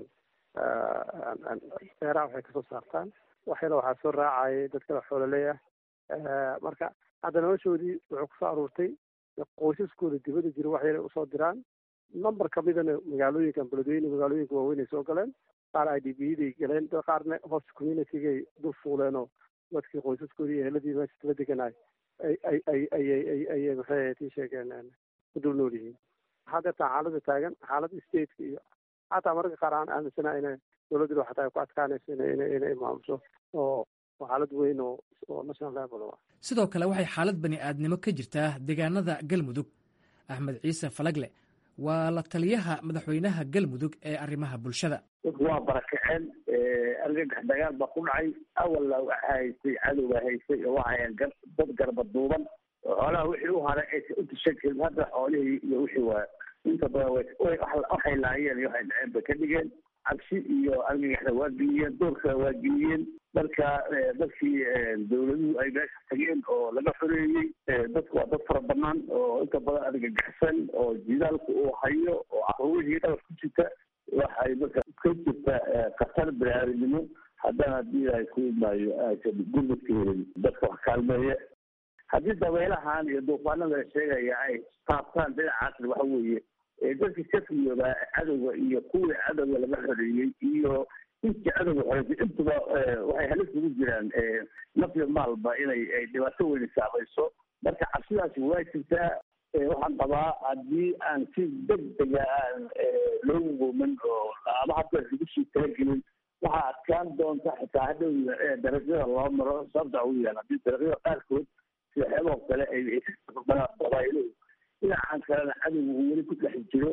beeraha waxay kasoo saartaan waxyala waxaa soo raacayay dad kale xoololeey ah marka hadda noloshoodii wuxuu kusoo aruurtay qoysaskooda dibadda jira wax yalay usoo diraan number kamidana magaalooyinkan beledweyne magaalooyinka waaweyn ay soo galeen qaar i d b day galeen qaarna host communitygay dul fuuleen oo dadkii qoysaskoodii iyo eheladii meesha tala deganaay ay ay ay ayay ay ayay maxay ahayd ii sheegeen ku dul nool yihiin waxaa deertaa xaaladda taagan xaaladda stateka iyo xataa mararka qaar aan aaminsana inay dowladdu xataa ay ku adkaanayso inay inay inay maamusho oo oo xaalad weyn oo oo national level ah sidoo kale waxay xaalad bani aadnimo ka jirtaa deegaanada galmudug axmed ciise falagle waa la taliyaha madaxweynaha galmudug ee arrimaha bulshada dadku waa barakaceen argagax dagaal baa ku dhacay awalla waxa haystay cadowga haystay oo waxayan dad garba duuban xoolaha wixii u haray aysa u tishan karin hadda xoolihii iyo wixii waa inta badan waxay laayeen iyo waxay dhaceen bay ka dhigeen cabsi iyo argagaxda waa geliyeen doorkana waa geliyeen marka dadkii dawladuhu ay meesha tageen oo laga xoreeyey dadku waa dad fara banaan oo inta badan argagaxsan oo jidaalku uu hayo oo caruurihii dhabar ku jirta waxay marka ka jirta khatar biniaadanimo haddana haddii ay ku imaayo aysan gurmadka helin dadka wax kaalmeeya haddii dabeelahan iyo duufaanada la sheegaya ay taabtaan dhinacaasna waxa weeye dadkii ka fiyoodaa cadowga iyo kuwii cadowga laga xoreeyey iyo intii cadowga xoreysay intuba waxay halis ugu jiraan nafyo maalba inay dhibaato weyni saamayso marka cabsidaasi waa jirtaa waxaan qabaa haddii aan si degdega aan loogu goomin oo ama hadda lagu sii talagelin waxaa adkaan doonta xitaa hadhow darajada loo maro sababta ugu yaal haddii darajada qaarkood sida xeeboo kale ay qabaaylo dhinacan kalena cadowga uu weli ku dhex jiro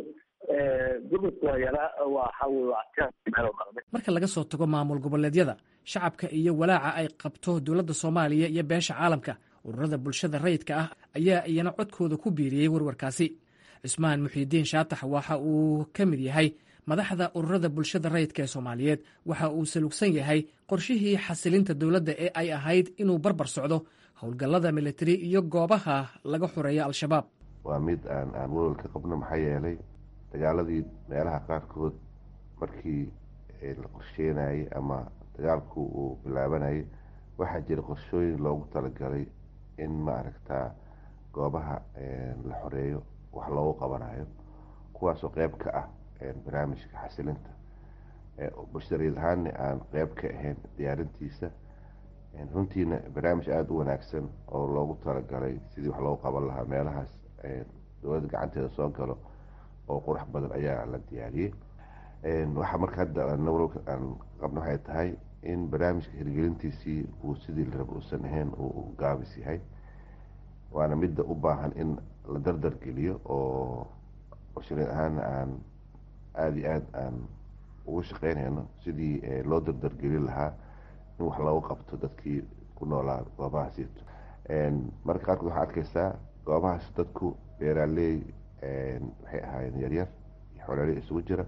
gurmadka waa yaraa waxa waa adkaan marka laga soo tago maamul goboleedyada shacabka iyo walaaca ay qabto dowladda soomaaliya iyo beesha caalamka ururada bulshada rayidka ah ayaa iyana codkooda ku biiriyey warwarkaasi cismaan muxiidiin shaatax waxa uu ka mid yahay madaxda ururada bulshada rayidka ee soomaaliyeed waxa uu salugsan yahay qorshihii xasilinta dowladda ee ay ahayd inuu barbar socdo howlgallada militari iyo goobaha laga xoreeya al-shabaab waa mid aan aan walwal ka qabno maxaa yeelay dagaaladii meelaha qaarkood markii la qorsheenayay ama dagaalku uu bilaabanayay waxaa jira qorshooyin loogu talagalay in maaragtaa goobaha la xoreeyo wax loogu qabanayo kuwaasoo qeyb ka ah barnaamijka xasilinta bulshadariid ahaanna aan qeyb ka ahayn diyaarintiisa runtiina barnaamij aada u wanaagsan oo loogu talagalay sidii wax loogu qaban lahaa meelahaas dowladda gacanteeda soo galo oo qurux badan ayaa la diyaariyey waxaa marka hadda aan qabno waxay tahay in barnaamijka hirgelintiisii uu sidii la raba uusan ahayn uu gaabis yahay waana midda u baahan in la dardar geliyo oo bulshariid ahaana aan aada iyo aada aan ugu shaqeynayno sidii loo dardargelin lahaa in wax loogu qabto dadkii ku noolaa goobahaasiito marka qaarkood waxaa arkeysaa goobahaas dadku beeraaley waxay ahaayeen yaryar iyo xoolaaley isugu jira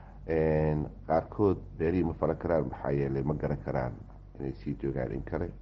qaarkood beerihii ma falan karaan maxaa yeelay ma garan karaan inay sii joogaan in kale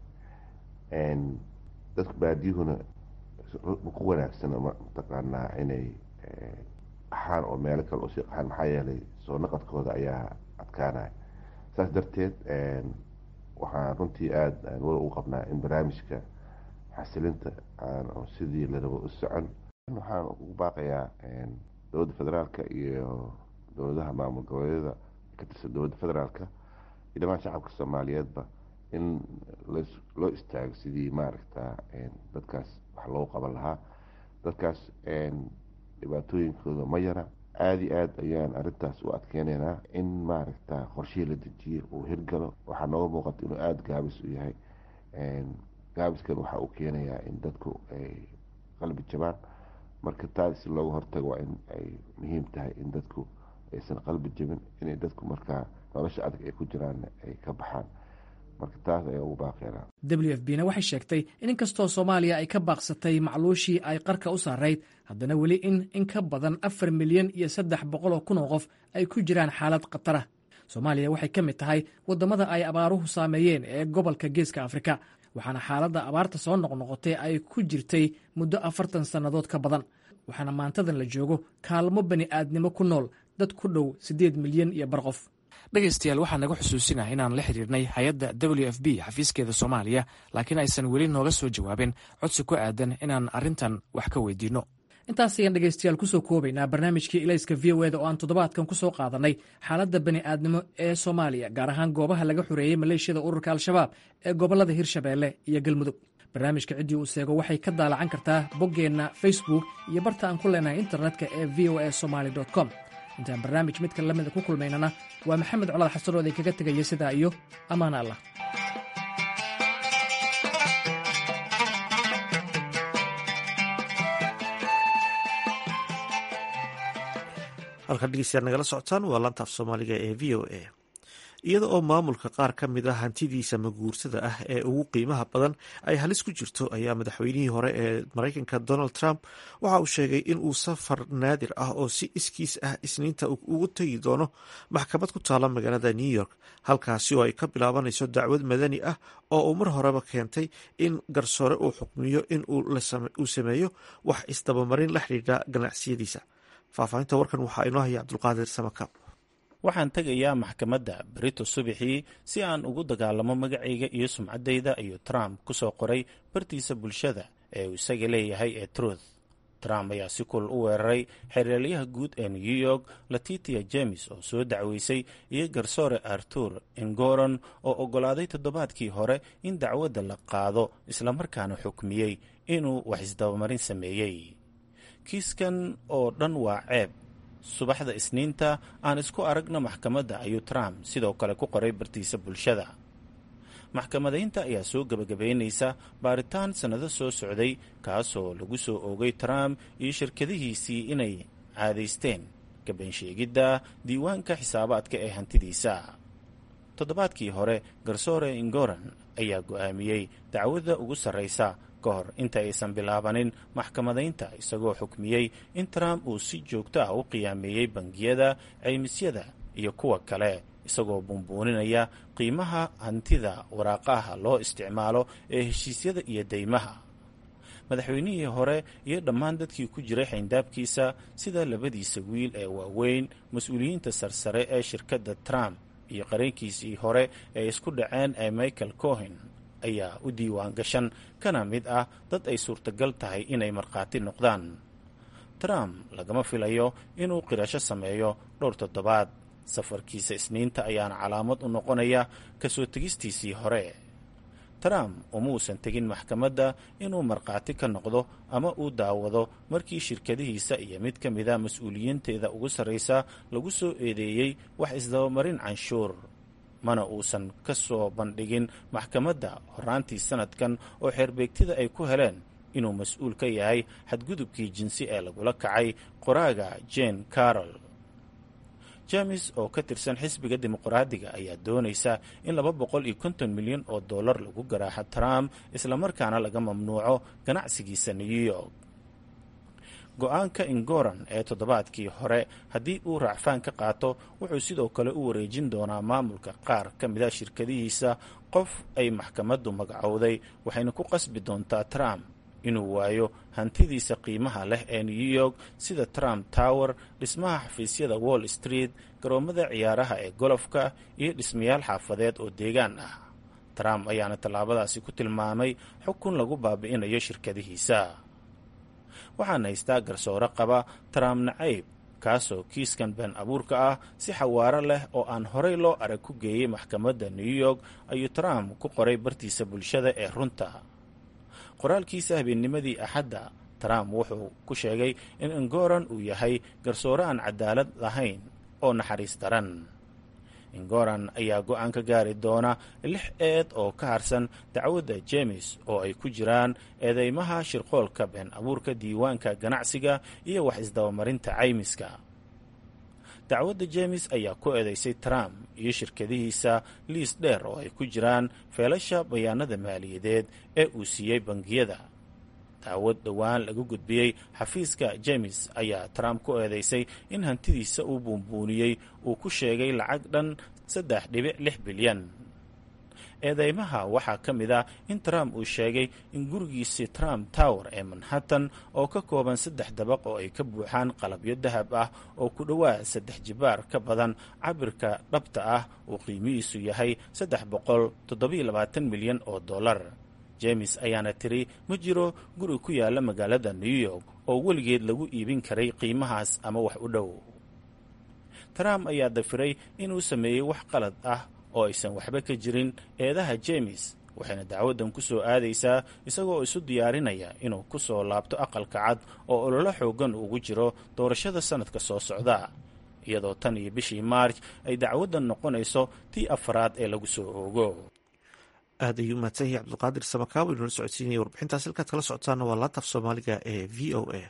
dadka baadiyuhuna ku wanaagsan mataqaanaa inay qaxaan oo meelo kale usii qaxaan maxaa yeelay soo naqadkooda ayaa adkaanaya saas darteed waxaan runtii aada aan wala u qabnaa in barnaamijka xasilinta aan sidii la rabo u socon waxaan ugu baaqayaa dowladda federaalka iyo dowladaha maamul goboleedyada ka tirsan dowladda federaalka iyo dhamaan shacabka soomaaliyeedba in loo istaago sidii maaragta dadkaas wax loogu qaban lahaa dadkaas dhibaatooyinkooda ma yara aada iyo aad ayaan arrintaas u adkeyneynaa in maaragta qorshihii la dejiye uu hirgalo waxaa nooga muuqata inuu aada gaabis u yahay gaabiskan waxa uu keenayaa in dadku ay qalbi jabaan marka taas si looga hortago waa in ay muhiim tahay in dadku aysan qalbi jabin inay dadku markaa nolosha adag ay ku jiraan ay ka baxaan marka taas ayaa ugu baaqeena w f b na waxay sheegtay in inkastoo soomaaliya ay ka baaqsatay macluushii ay qarka u saarayd haddana weli in in ka badan afar milyan iyo saddex boqol oo kun oo qof ay ku jiraan xaalad khatara soomaaliya waxay ka mid tahay waddamada ay abaaruhu saameeyeen ee gobolka geeska afrika waxaana xaaladda abaarta soo noqnoqotay ay ku jirtay muddo afartan sannadood ka badan waxaana maantadan la joogo kaalmo bani aadnimo ku nool dad ku dhow siddeed milyan iyo bar qof dhegaystayaal waxaa naga xusuusinah inaan la xiriirnay hay-adda w f b xafiiskeeda soomaaliya laakiin aysan weli nooga soo jawaabin codsi ku aadan inaan arrintan wax ka weydiinno intaas ayaan dhegaystayaal kusoo koobaynaa barnaamijkii ilayska v o eda oo aan toddobaadkan ku soo qaadanay xaaladda bani aadnimo ee soomaaliya gaar ahaan goobaha laga xoreeyey maleeshiyada ururka al-shabaab ee gobollada hirshabeelle iyo galmudug barnaamijka ciddii uu seego waxay ka daalacan kartaa boggeenna facebook iyo barta aan ku leenahay internetka ee v o a somaly com intaan barnaamij midka lamida ku kulmaynana waa maxamed colaad xasan oo idinkaga tegaya sidaa iyo ammaan allah halkan dhegeystayaal nagala socotaan waa laanta af soomaaliga ee v o a iyada oo maamulka qaar ka mid a hantidiisa maguursada ah ee ugu qiimaha badan ay halis ku jirto ayaa madaxweynihii hore ee mareykanka donald trump waxa uu sheegay in uu safar naadir ah oo si iskiis ah isniinta ugu tegi doono maxkamad ku taala magaalada new york halkaasi oo ay ka bilaabanayso dacwad madani ah oo uu mar horeba keentay in garsoore uu xukmiyo in uu sameeyo wax isdabamarin la xidhiidha ganacsiyadiisa faahfaahinta warkan waxaa inoo haya cabdulqaadir samakaab waxaan tegayaa maxkamadda berito subaxii si aan ugu dagaalamo magacayga iyo sumcaddayda ayuu trump ku soo qoray bartiisa bulshada ee uu isaga leeyahay ee truth trump ayaa si kul u weeraray xereelyaha guud ee new york latitia james oo soo dacweysay iyo garsoore artur ingoron oo oggolaaday toddobaadkii hore in dacwadda la qaado islamarkaana xukmiyey inuu wax isdabamarin sameeyey kiiskan oo dhan waa ceeb subaxda isniinta aan isku aragno maxkamadda ayuu trump sidoo kale ku qoray bartiisa bulshada maxkamadaynta ayaa soo gebagabaynaysa baaritaan sannado soo socday kaasoo lagu soo oogay trump iyo shirkadihiisii inay caadaysteen gabansheegidda diiwaanka xisaabaadka ee hantidiisa toddobaadkii hore garsoore ingoran ayaa go'aamiyey dacwadda ugu sarraysa ka hor inta aysan bilaabanin maxkamadaynta isagoo xukmiyey in trump uu si joogto ah u qiyaameeyey bangiyada caymisyada iyo kuwa kale isagoo buunbuuninaya qiimaha hantida waraaqaha loo isticmaalo ee heshiisyada iyo deymaha madaxweynihii hore iyo dhammaan dadkii ku jiray xayndaabkiisa sida labadiisa wiil ee waaweyn mas-uuliyiinta sarsare ee shirkadda trump iyo qareenkiisii hore ee isku dhaceen ee michael cohen ayaa u diiwaan gashan kana mid ah dad ay suurtagal tahay inay markhaati noqdaan trump lagama filayo inuu qirasho sameeyo dhowr toddobaad safarkiisa isniinta ayaana calaamad u noqonaya kasoo tegistiisii hore trump uma uusan tegin maxkamadda inuu markhaati ka noqdo ama uu daawado markii shirkadihiisa iyo mid ka mida mas-uuliyiinteeda ugu sarraysa lagu soo eedeeyey wax isdabamarin canshuur mana uusan ka soo bandhigin maxkamadda horaantii sanadkan oo xeerbeegtida ay ku heleen inuu mas-uul ka yahay xadgudubkii jinsi ee lagula kacay qoraaga jane carol james oo ka tirsan xisbiga dimuqraadiga ayaa doonaysa in laba boqol iyo konton milyan oo dollar lagu garaaxo trump islamarkaana laga mamnuuco ganacsigiisa new york go-aanka ingoran ee toddobaadkii hore haddii uu raacfaan ka qaato wuxuu sidoo kale u wareejin doonaa maamulka qaar ka mida shirkadihiisa qof ay maxkamaddu magacowday waxayna ku qasbi doontaa trump inuu waayo hantidiisa qiimaha leh ee new york sida trump tower dhismaha xafiisyada wall street garoommada ciyaaraha ee golofka iyo dhismayaal xaafadeed oo deegaan ah trump ayaana tallaabadaasi ku tilmaamay xukun lagu baabi'inayo shirkadihiisa waxaan haystaa garsoore qaba trump nacayb kaasoo kiiskan been abuurka ah si xawaaro leh oo aan horey loo arag ku geeyey maxkamadda new york ayuu trump ku qoray bartiisa bulshada ee runta qoraalkiisa habeennimadii axadda trump wuxuu ku sheegay in ingoran uu yahay garsoore aan cadaalad lahayn oo naxariis daran ingoran ayaa go-aan ka gaari doona lix eed oo ka harsan dacwadda jemes oo ay ku jiraan eedeymaha shirqoolka been abuurka diiwaanka ganacsiga iyo wax isdabamarinta caymiska dacwadda jemes ayaa ku eedeysay trump iyo shirkadihiisa liis dheer oo ay ku jiraan feelasha bayaanada maaliyadeed ee uu siiyey bangiyada daawad dhowaan lagu gudbiyey xafiiska jemes ayaa trump ku eedeysay in hantidiisa uu buunbuuniyey uu ku sheegay lacag dhan saddex dhibic lix bilyan eedeymaha waxaa ka mid ah in trump uu sheegay in gurigiisii trump tower ee manhattan oo ka kooban saddex dabaq oo ay ka buuxaan qalabyo dahab ah oo ku dhowaad saddex jibaar ka badan cabirka dhabta ah uu qiimihiisu yahay saddex boqol toddobiyo labaatan milyan oo dollar jemes ayaana tiri ma jiro guri ku yaala magaalada new york oo weligeed lagu iibin karay qiimahaas ama wax u dhow trump ayaa dafiray inuu sameeyey wax qalad ah oo aysan waxba ka jirin eedaha jemes waxayna dacwaddan ku soo aadaysaa isagoo isu diyaarinaya inuu ku soo laabto aqalka cad oo ololo xooggan ugu jiro doorashada sannadka soo socda iyadoo tan iyo bishii maarj ay dacwaddan noqonayso tii afaraad ee lagu soo oogo aad ayuu mahadsan yahay cabdulqaadir samakaabo inoola socodsiinaya warbixintaas halkaad kala socotaana waa laantaf soomaaliga ee v o a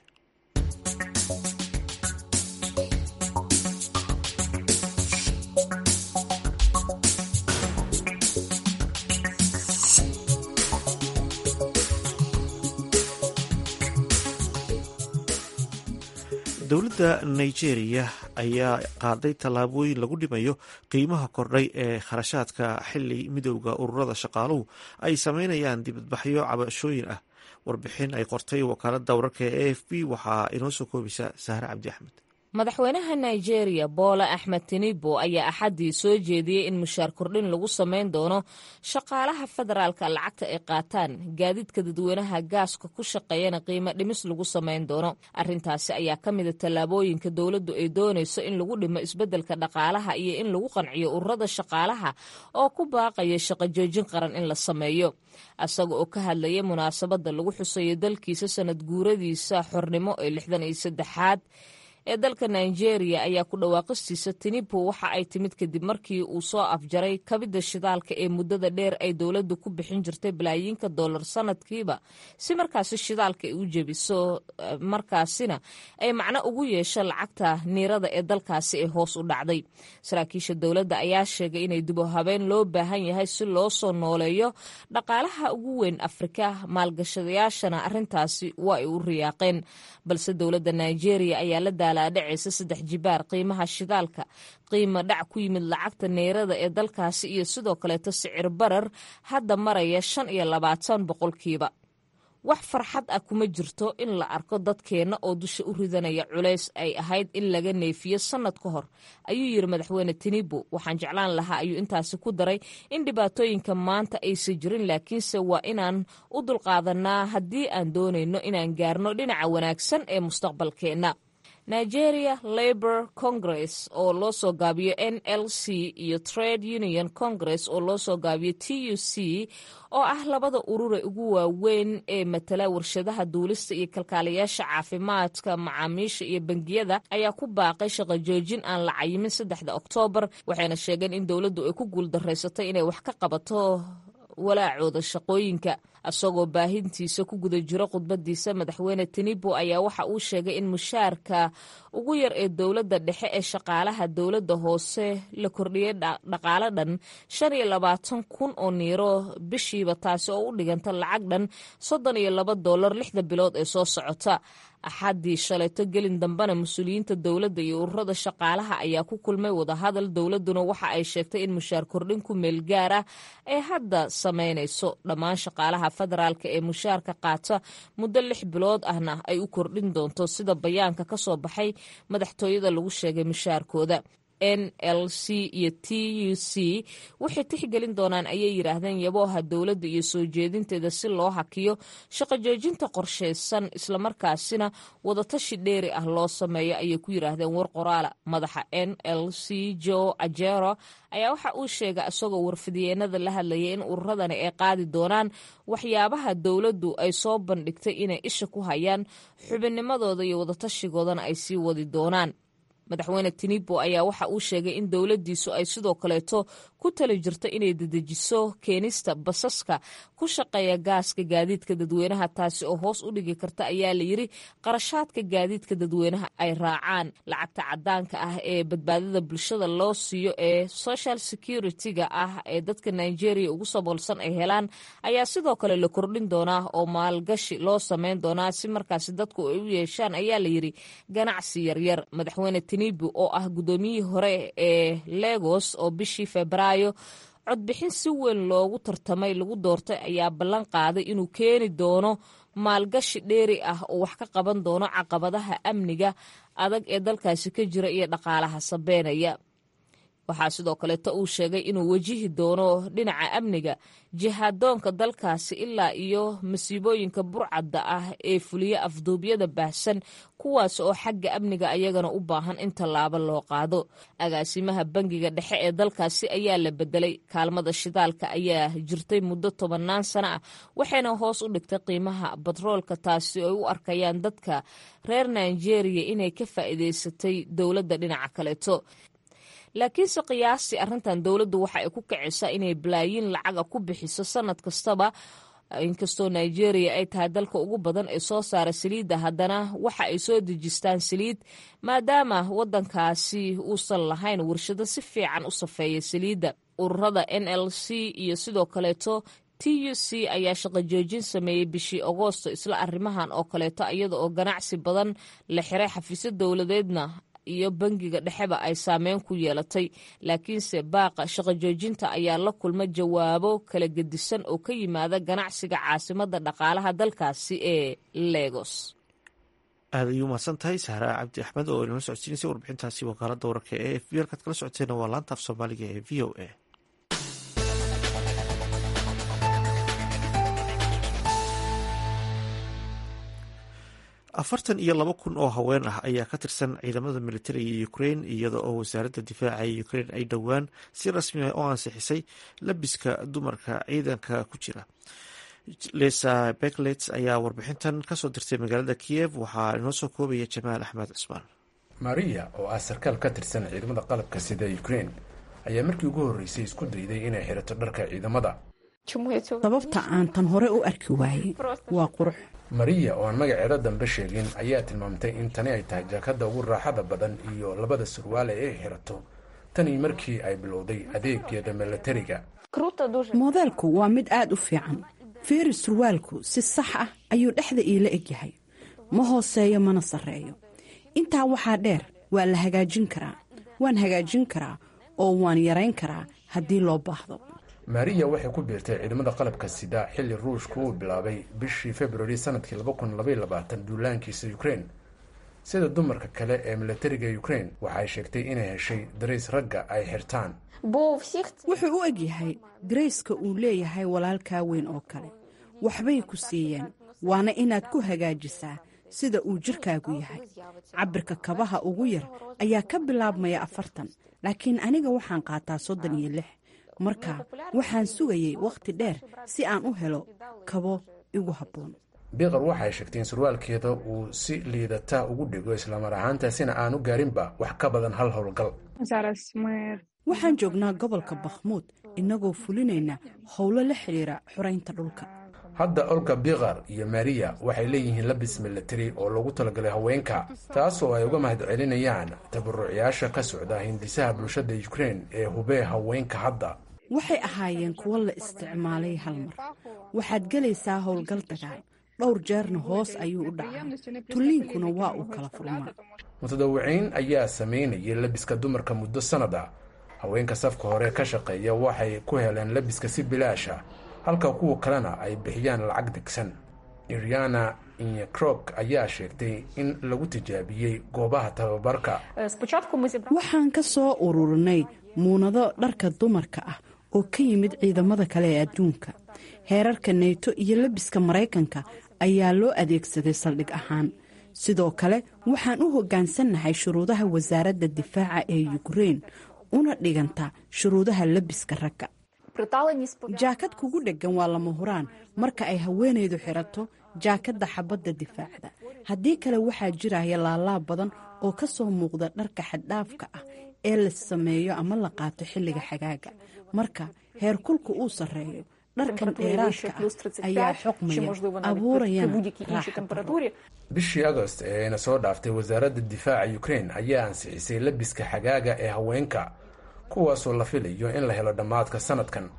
dowladda nigeria ayaa qaaday tallaabooyin lagu dhimayo qiimaha kordhay ee kharashaadka xili midowda ururada shaqaaluhu ay sameynayaan dibadbaxyo cabashooyin ah warbixin ay qortay wakaalada wararka ee a f b waxaa inoo soo koobaysa sahre cabdi axmed madaxweynaha nigeria boola axmed tinibo ayaa axaddii soo jeediyey in mushaar kordhin lagu samayn doono shaqaalaha federaalka lacagta ay qaataan gaadiidka dadweynaha gaaska ku shaqeeyana qiimo dhimis lagu samayn doono arrintaasi ayaa ka mida tallaabooyinka dowladdu ay doonayso in lagu dhimo isbeddelka dhaqaalaha iyo in lagu qanciyo ururada shaqaalaha oo ku baaqaya shaqo joojin qaran in la sameeyo isaga oo ka hadlaya munaasabadda lagu xusayo dalkiisa sanad guuradiisa xornimo ee lixdan iyo saddexaad ee dalka nigeria ayaa ku dhawaaqistiisa tinibo waxa ay timid kadib markii uu soo afjaray kabidda shidaalka ee muddada dheer ay dowladdu ku bixin jirtay balaayiinka dollar sanadkiiba si markaasi shidaalka ay u jebiso markaasina ay macno ugu yeesho lacagta niirada ee dalkaasi ee hoos u dhacday saraakiisha dowladda ayaa sheegay inay dib u habeen loo baahan yahay si loo soo nooleeyo dhaqaalaha ugu weyn afrika maalgashadayaashana arrintaasi waa ay u riyaaqeen balse dowladda nigeria ayaa la daalaadhacaysa saddex jibaar qiimaha shidaalka qiimo dhac ku yimid lacagta neerada ee dalkaasi iyo sidoo kaleeto sicir barar hadda maraya shan iyo labaatan boqolkiiba wax farxad ah kuma jirto in la arko dadkeenna oo dusha u ridanaya culays ay ahayd in laga neefiyo sannad ka hor ayuu yidhi madaxweyne tinibo waxaan jeclaan lahaa ayuu intaasi ku daray in dhibaatooyinka maanta aysan jirin laakiinse waa inaan u dulqaadanaa haddii aan doonayno inaan gaarno dhinaca wanaagsan ee mustaqbalkeenna nigeria labor congress oo loo soo gaabiyo n l c iyo trade union congress oo loo soo gaabiyo t u c oo ah labada urure ugu waaweyn ee matala warshadaha duulista iyo kalkaalayaasha caafimaadka macaamiisha iyo bangiyada ayaa ku baaqay shaqo joojin aan la cayimin saddexda oktoobar waxayna sheegeen in dowladdu ay ku guuldarraysatay inay wax ka qabato walaacooda shaqooyinka isagoo baahintiisa ku guda jiro khudbadiisa madaxweyne tinibo ayaa waxa uu sheegay in mushaarka ugu yar ee dowladda dhexe ee shaqaalaha dowladda hoose la kordhiyey dhaqaalo dhan shan iyo labaatan kun oo niiro bishiiba taasi oo u dhiganta lacag dhan soddon iyo laba dollar lixda bilood ee soo socota axaddii shalayto gelin dambena mas-uuliyiinta dowladda iyo ururada shaqaalaha ayaa ku kulmay wadahadal dowladduna waxa ay sheegtay in mushaar kordhin ku meel gaar ah ay hadda samaynayso dhammaan shaqaalaha federaalka ee mushaarka qaata muddo lix bilood ahna ay u kordhin doonto sida bayaanka ka soo baxay madaxtooyada lagu sheegay mushaarkooda n l c iyo t u c waxay tixgelin doonaan ayay yidhaahdeen yabooha dowladda iyo soo jeedinteeda si loo hakiyo shaqo joojinta qorshaysan islamarkaasina wadatashi dheeri ah loo sameeyo ayay ku yidhaahdeen war qoraala madaxa n l c jo ajero ayaa waxa uu sheegay isagoo warfidyeennada la hadlayay in ururadani ay qaadi doonaan waxyaabaha dowladdu ay soo bandhigtay inay isha ku hayaan xubinnimadooda iyo wadatashigoodana ay sii wadi doonaan madaxweyne tinibo ayaa waxa uu sheegay in dowladdiisu ay sidoo kaleeto ku tali jirto inay dedejiso keenista basaska ku shaqeeya gaaska gaadiidka dadweynaha taasi oo hoos u dhigi karta ayaa layidhi qarashaadka gaadiidka dadweynaha ay raacaan lacagta cadaanka ah ee badbaadada bulshada loo siiyo ee social security-ga ah ee dadka nigeria ugu saboolsan ay helaan ayaa sidoo kale la kordhin doonaa oo maalgashi loo sameyn doonaa si markaasi dadku ay u yeeshaan ayaa layidhi ganacsi yaryar madaxweyne tinibo oo ah guddoomiyihii hore ee legos oo bishii februaayo codbixin si weyn loogu tartamay lagu doortay ayaa ballan qaaday inuu keeni doono maalgashi dheeri ah oo wax ka qaban doono caqabadaha amniga adag ee dalkaasi ka jira iyo dhaqaalaha sabeenaya waxaa sidoo kaleeto uu sheegay inuu wajihi doono dhinaca amniga jihaadoonka dalkaasi ilaa iyo masiibooyinka burcadda ah ee fuliya afduubyada baahsan kuwaas oo xagga amniga ayagana u baahan in tallaabo loo qaado agaasimaha bangiga dhexe ee dalkaasi ayaa la bedelay kaalmada shidaalka ayaa jirtay muddo tobannaan sano ah waxayna hoos u dhigtay qiimaha batroolka taasi oo ay u arkayaan dadka reer nigeria inay ka faa'iidaysatay dowladda dhinaca kaleeto laakiinse qiyaastii arrintan dowladdu waxa ay ku kicisaa inay balaayiin lacaga ku bixiso sanad kastaba inkastoo nigeria ay tahay dalka ugu badan ee soo saara saliidda haddana waxa ay soo dejistaan saliid maadaama waddankaasi uusan lahayn warshado si fiican u safeeya saliidda ururada n l c iyo sidoo kaleeto t u c ayaa shaqo joojin sameeyey bishii agoosto isla arrimahan oo kaleeto iyada oo ganacsi badan la xiray xafiisyo dowladeedna iyo bangiga dhexeba ay saameyn ku yeelatay laakiinse baaqa shaqo joojinta ayaa la kulma jawaabo kala gedisan oo ka yimaada ganacsiga caasimada dhaqaalaha dalkaasi ee legos aad ayuu mahadsan tahay sahraa cabdi axmed oo inala socodsiinaysay warbixintaasi wakaalada wararka ee f b halkaad kala socoteena waa laanta af soomaaliga ee v o a afartan iyo laba kun oo haween ah ayaa ka tirsan ciidamada militariga ukrain iyada oo wasaaradda difaaca ee ukrain ay dhowaan si rasmi ah oo ansixisay labiska dumarka ciidanka ku jira lesa beklets ayaa warbixintan kasoo dirtay magaalada kiyev waxaa inoo soo koobaya jamaal axmed cusmaan maria oo ah sarkaal ka tirsan ciidamada qalabka sida ukrain ayaa markii ugu horreysay isku dayday inay xirato dharka ciidamada sababta aan tan hore u arki waayey waa qurux mariya oo aan magaceeda dambe sheegin ayaa tilmaamtay in tani ay tahay jaakada ugu raaxada badan iyo labada surwaale ee ay xirato tanii markii ay bilowday adeegeeda milatariga moodeelku waa mid aad u fiican feeri surwaalku si sax ah ayuu dhexda iila egyahay ma hooseeyo mana sarreeyo intaa waxaa dheer waa la hagaajin karaa waan hagaajin karaa oo waan yarayn karaa haddii loo baahdo mariya waxay ku biirtay ciidamada qalabka sida xilli ruushku uu bilaabay bishii februari sanadkii duulaankiisa ukrain sida dumarka kale ee milatariga ukrain waxay sheegtay inay heshay darays ragga ay xirtaan wuxuu u egyahay darayska uu leeyahay walaalkaa weyn oo kale waxbay ku siiyeen waana inaad ku hagaajisaa sida uu jirkaagu yahay cabirka kabaha ugu yar ayaa ka bilaabmaya afartan laakiin aniga waxaan qaataa soddon iyo lix marka waxaan sugayay wakhti dheer si aan u helo kabo igu habboon biqar waxay sheegtay in surwaalkeeda uu si liidata ugu dhigo islamar ahaantaasina aanu gaarinba wax ka badan hal howlgal waxaan joognaa gobolka bakhmuud innagoo fulinayna howlo la xidhiira xoraynta dhulka hadda olga biqar iyo mariya waxay leeyihiin labis milatari oo loogu talagalay haweenka taasoo ay uga mahad celinayaan tabarucayaasha ka socda hindisaha bulshada ukrain ee hubee haweenka hadda waxay ahaayeen kuwo la isticmaalay hal mar waxaad gelaysaa howlgal dagaal dhowr jeerna hoos ayuu u dhacaa tulliinkuna waa uu kala furmaa mutadawiciin ayaa samaynayay labiska dumarka muddo sannada haweenka safka hore ka shaqeeya waxay ku heleen labiska si bilaasha halka kuwa kalena ay bixiyaan lacag degsan iriana inyekrok ayaa sheegtay in lagu tijaabiyey goobaha tababarka waxaan ka soo ururinay muunado dharka dumarka ah oo ka yimid ciidamada kale ee adduunka heerarka neyto iyo labiska maraykanka ayaa loo adeegsaday saldhig ahaan sidoo kale waxaan u hoggaansannahay shuruudaha wasaaradda difaaca ee yukrein una dhiganta shuruudaha labiska ragga jaakad kugu dheggan waa lama huraan marka ay haweenaydu xirato jaakadda xabadda difaacda haddii kale waxaa jiraya laalaab badan oo ka soo muuqda dharka xaddhaafka ah ee la sameeyo ama la qaato xilliga xagaaga marka heerkulka uu sarreeyo dharkan dheeraadka ah ayaa xoqmaya abuurayana raaxa bishii agost ee ayna soo dhaaftay wasaaradda difaaca ukrein ayaa ansixisay labiska xagaaga ee haweenka kuwaasoo la filayo in la helo dhammaadka sanadkan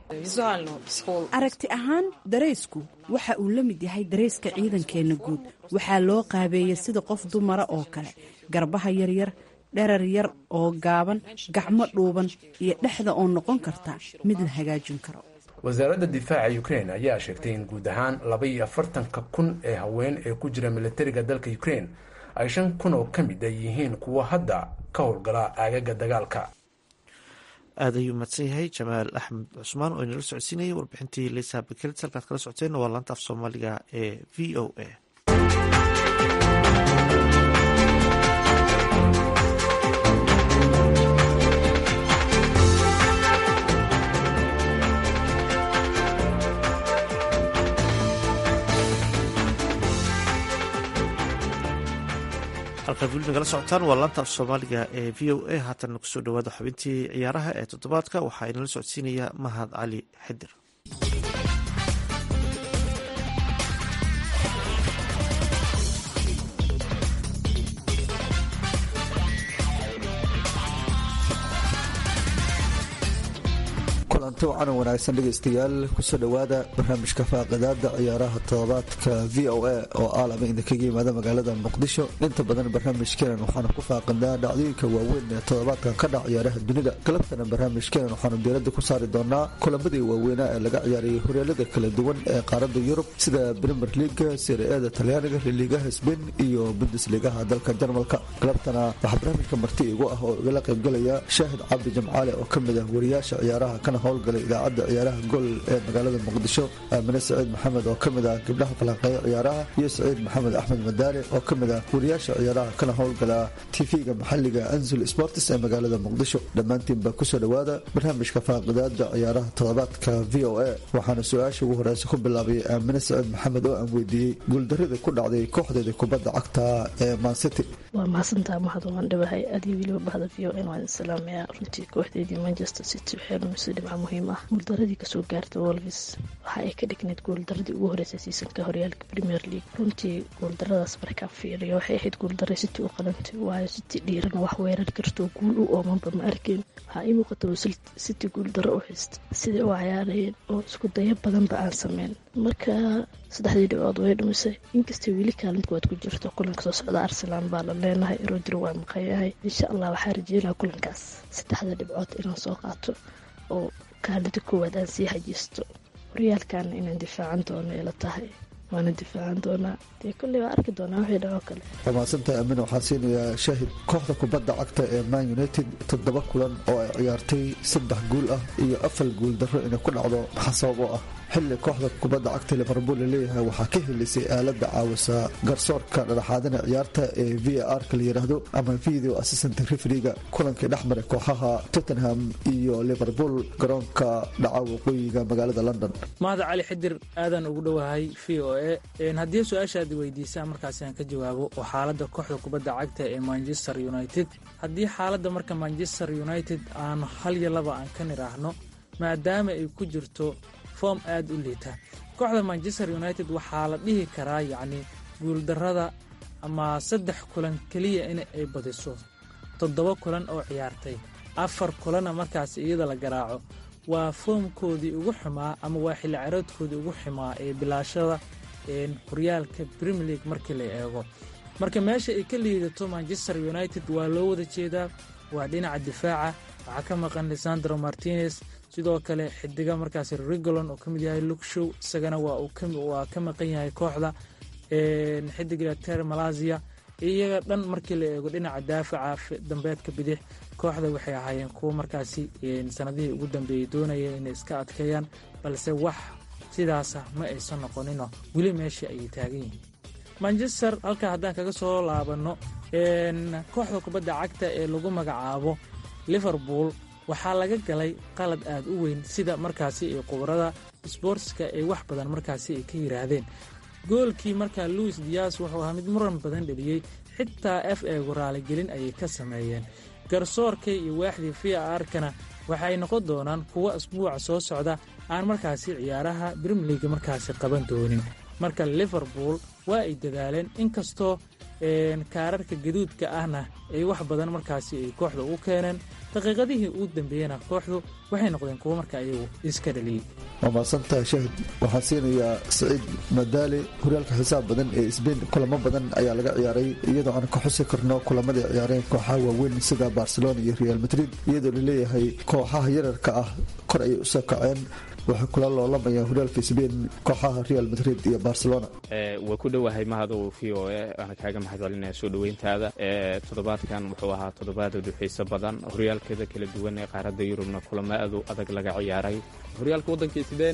aragti ahaan daraysku waxa uu la mid yahay darayska ciidankeenna guud waxaa loo qaabeeyey sida qof dumara oo kale garbaha yaryar dherar yar oo gaaban gacmo dhuuban iyo dhexda oo noqon karta mid la hagaajin karo wasaaradda difaaca ukrein ayaa sheegtay in guud ahaan laba iyo afartanka kun ee haween ee ku jira milatariga dalka ukrein ay shan kun oo ka mid a yihiin kuwo hadda ka howlgala aagaga dagaalka aad ayuu mahadsan yahay jamaal axmed cusmaan oo inala socodsiinayay warbixintii lisa bikelt halkaad kala socoteen waa laanta af soomaaliga ee v o a halkaad weli nagala socotaan waa laanta af soomaaliga ee v o a haatan kusoo dhawaada xubintii ciyaaraha ee toddobaadka waxaa inala socodsiinaya mahad cali xidir kulanti wacan wanaagsan dhegaystayaal kusoo dhowaada barnaamijka faaqidaada ciyaaraha todobaadka v o a oo aalama idinkaga yimaada magaalada muqdisho inta badan barnaamijkeenan waxaanu ku faaqidnaa dhacdooyinka waaweyn ee todobaadkan ka dhac ciyaaraha dunida galabtana barnaamijkeenan waxaanu diiradda ku saari doonaa kulamadii waaweynaa ee laga ciyaarayay horyaalada kala duwan ee qaaradda yurub sida brimer liaga siriada talyaaniga liliigaha sbain iyo bundesligaha dalka jarmalka galabtana waxaa barnaamijka marti igu ah oo igala qaybgalaya shaahid cabdi jamcaale oo kamid ah wariyaasha ciyaaraha kana howlgalay idaacadda ciyaaraha gol ee magaalada muqdisho aamine saciid maxamed oo kamid ah gabdhaha falanqeeya ciyaaraha iyo saciid maxamed axmed madaare oo kamid ah wariyaasha ciyaaraha kana howlgala tv-ga maxaliga anzul sports ee magaalada muqdisho dhammaantiinba kusoo dhowaada barnaamijka faaqidaada ciyaaraha todobaadka v o a waxaana su-aasha ugu horeysa ku bilaabay aamine saciid maxamed oo aan weydiiyey guuldaradii ku dhacday kooxdeeda kubadda cagta ee mancity waa mahadsantaha mahad waan dhawahay adiyo weliba bahda v o n waan salaamayaa runtii kooxdeedii manchester city waxay lumisay dhibca muhiim ah guuldaradii kasoo gaarta wolvis waxa ay ka dhignayd guuldaradii ugu horeysay siisanka horyaalka premier league runtii guuldaradaas markaa fiiriyo waxay ahayd guuldara city u qalantay waayo city dhiirana wax weerar kartoo guul u oomanba ma arkeen waxaa ii muuqata city guuldaro u haysta siday u cayaarayeen oo isku dayo badanba aan sameyn marka saddexdii dhibcood way dhumisay inkastay weli kaalin kuwaad ku jirto kulanka soo socda arsenal baa la leenahay rodri waa maqayahay insha allah waxaa rajeynaa kulankaas saddexda dhibcood inaan soo qaato oo kaalinta koowaad aan sii hajisto horyaalkaana inaan difaacan doono ila tahay waana difaacan doonaa dee kolley waa arki doonaa wixii dhacoo kale waa mahadsantahay amin waxaa siinayaa shaahid kooxda kubadda cagta ee man united toddoba kulan oo ay ciyaartay saddex guul ah iyo afar guul darro inay ku dhacdo maxaa sabab oo ah xilli kooxda kubadda cagta liverpool laleeyahay waxaa ka helisay aalada caawisa garsoorka dhadhaxaadina ciyaarta ee v r ka la yiraahdo ama video assistant refriga kulankii dhexmaray kooxaha tottenham iyo liverpool garoonka dhaca waqooyiga magaalada london mahad cali xidir aadaan ugu dhowahay v o a haddii su-aashaad weydiisaa markaasi aan ka jawaabo oo xaaladda kooxda kubadda cagta ee manchester united haddii xaaladda marka manchester united aan hal iyo laba aan ka nidhaahno maadaama ay ku jirto form aada u liita kooxda manchester united waxaa la dhihi karaa yacni guuldarrada ama saddex kulan keliya in ay badiso toddoba kulan oo ciyaartay afar kulanna markaas iyada la garaaco waa foomkoodii ugu xumaa ama waa xilli caroodkoodii ugu xumaa ee bilaashada horyaalka premier league markii la eego marka meesha ay ka liidato manchester united waa loo wada jeedaa waa dhinaca difaaca waxaa ka maqan lisandro martinez sidoo kale xidiga markaas rigolon oo ka mid yahay lukshow isagana waa ka maqan yahay kooxda xidiga ter malazia iyaga dhan markii la eego dhinaca daafaca dambeedka bidix kooxda waxay ahaayeen kuwo markaasi sanadihii ugu dambeeyey doonayeen inay iska adkeeyaan balse wax sidaasa ma aysan noqonino weli meeshii ayay taagan yihiin manchester halkaa haddaan kaga soo laabanno kooxda kubadda cagta ee lagu magacaabo liverpool waxaa laga galay qalad aad u weyn sida markaasi ay qubarada sboortska ay wax badan markaasi ay ka yiraahdeen goolkii markaa louis dias wuxuu ahaa mid muran badan dheliyey xitaa f eegu raaligelin ayay ka sameeyeen garsoorka iyo waaxdii v arkana waxay noqon doonaan kuwo asbuuca soo socda aan markaasi ciyaaraha brimliga markaasi qaban doonin marka liverpool waa ay dadaaleen inkastoo kaararka gaduudka ahna ay wax badan markaasi ay kooxda u keeneen daqiiqadihii uu dambeeyena kooxdu waxay noqdeen kuwo marka ayagu iska dhaliyey waa mahadsantahay shahid waxaan siinayaa saciid madaali horyaalka xisaab badan ee sbain kulamo badan ayaa laga ciyaaray iyadoo aan ka xusi karno kulamadii ciyaareen kooxaha waaweyn sida barcelona iyo real madrid iyadoo laleeyahay kooxaha yararka ah kor ayay usoo kaceen waxay kula loolamayaan horyaalka sbain kooxaha real madrid iyo barcelona waa ku dhowahay mahadow v o e waana kaaga mahad celinaya soo dhoweyntaada toddobaadkan wuxuu ahaa toddobaad u xiiso badan horyaalkeeda kala duwan ee qaaradda yurubna kulamo aad u adag laga ciyaaray horyaalka waddanka sbain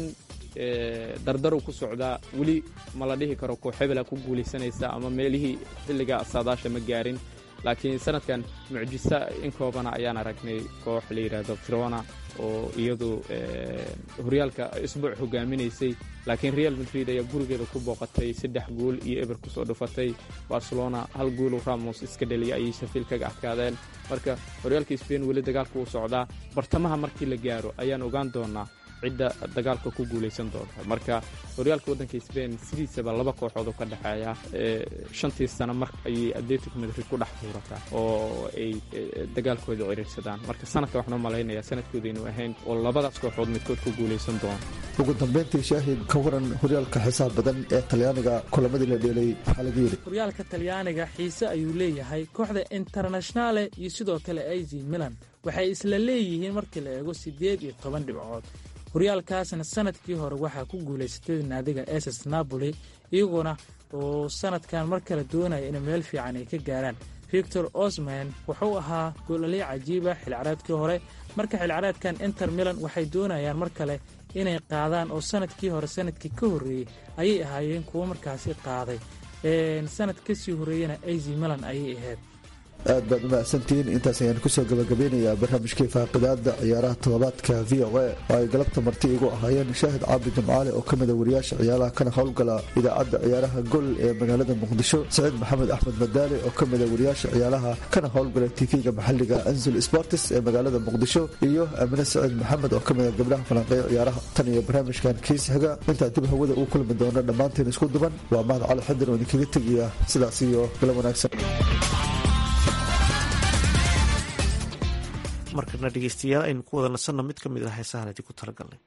dardaru ku socdaa weli ma la dhihi karo koox hebela ku guulaysanaysa ama meelihii xilliga saadaasha ma gaarin laakiin sanadkan mucjiso in koobana ayaan aragnay koox la yidhaahdo firona oo iyadu horyaalka isbuuc hogaaminaysay laakiin real madrid ayaa gurigeeda ku booqatay saddex gool iyo eber kusoo dhufatay barcelona hal goolu ramos iska dhaliya ayay shafiil kaga adkaadeen marka horyaalka sbain weli dagaalka uu socdaa bartamaha markii la gaaro ayaan ogaan doonaa cidda dagaalka ku guulaysan doonta marka horyaalka waddanka sbain sidiisaba laba kooxood oo ka dhexeeya shantii sano mar ayay atletico madrid ku dhex tuurataa oo ay dagaalkooda ciriirsadaan marka sanadka waxaan u malaynayaa sanadkooda inuu ahayn oo labadaas kooxood midkood ku guulaysan doona ugu dambeyntii shaahid ka waran horyaalka xisaab badan ee talyaaniga kulamadii la dheelay waxaa laga yidhi horyaalka talyaaniga xiise ayuu leeyahay kooxda internationale iyo sidoo kale az milan waxay isla leeyihiin markii la eego siddeed iyo toban dhibcood horyaalkaasna sanadkii hore waxaa ku guulaysatay naadiga ss napoli iyaguna oo sanadkan mar kale doonaya in meel fiican ay ka gaaraan victor osman wuxuu ahaa goolaliy cajiiba xilcaraadkii hore marka xilcaraadkan inter milan waxay doonayaan mar kale inay qaadaan oo sanadkii hore sanadkii ka horreeyey ayay ahaayeen kuwo markaasi qaaday sanad kasii horreeyena az milan ayay ahayd aad baad u mahadsantihiin intaas ayaan kusoo gabagabeynayaa barnaamijkii faaqidaada ciyaaraha toddobaadka v o a oo ay galabta marti igu ahaayeen shaahid caabi jimcaale oo ka mida wariyaasha ciyaaraha kana howlgala idaacadda ciyaaraha gol ee magaalada muqdisho saciid maxamed axmed madaale oo ka mida wariyaasha ciyaaraha kana howlgala tv-ga maxaliga anzul sportis ee magaalada muqdisho iyo amine saciid maxamed oo ka mida gabdhaha falanqeeya ciyaaraha tan iyo barnaamijkan kiis xiga intaa dib hawada uu kulmi doono dhammaanteen isku duban waa mahad cali xadir oo idinkaga tegaya sidaas iyo galab wanaagsan markana dhegeystayaal aynu ku wada nasanno mid ka mid ah heesahan idinku talagalnay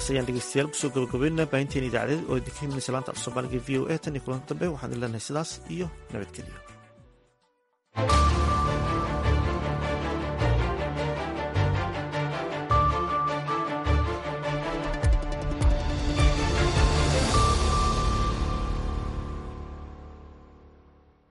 intaas ayaan dhegeystayaal kusoo gabagabeynaa baahinteen idaacadeed oo idinka himinaysa laanta af soomaaliga v o a tan iyo kulanka dambe waxaan idin leenahay sidaas iyo nabadgelyo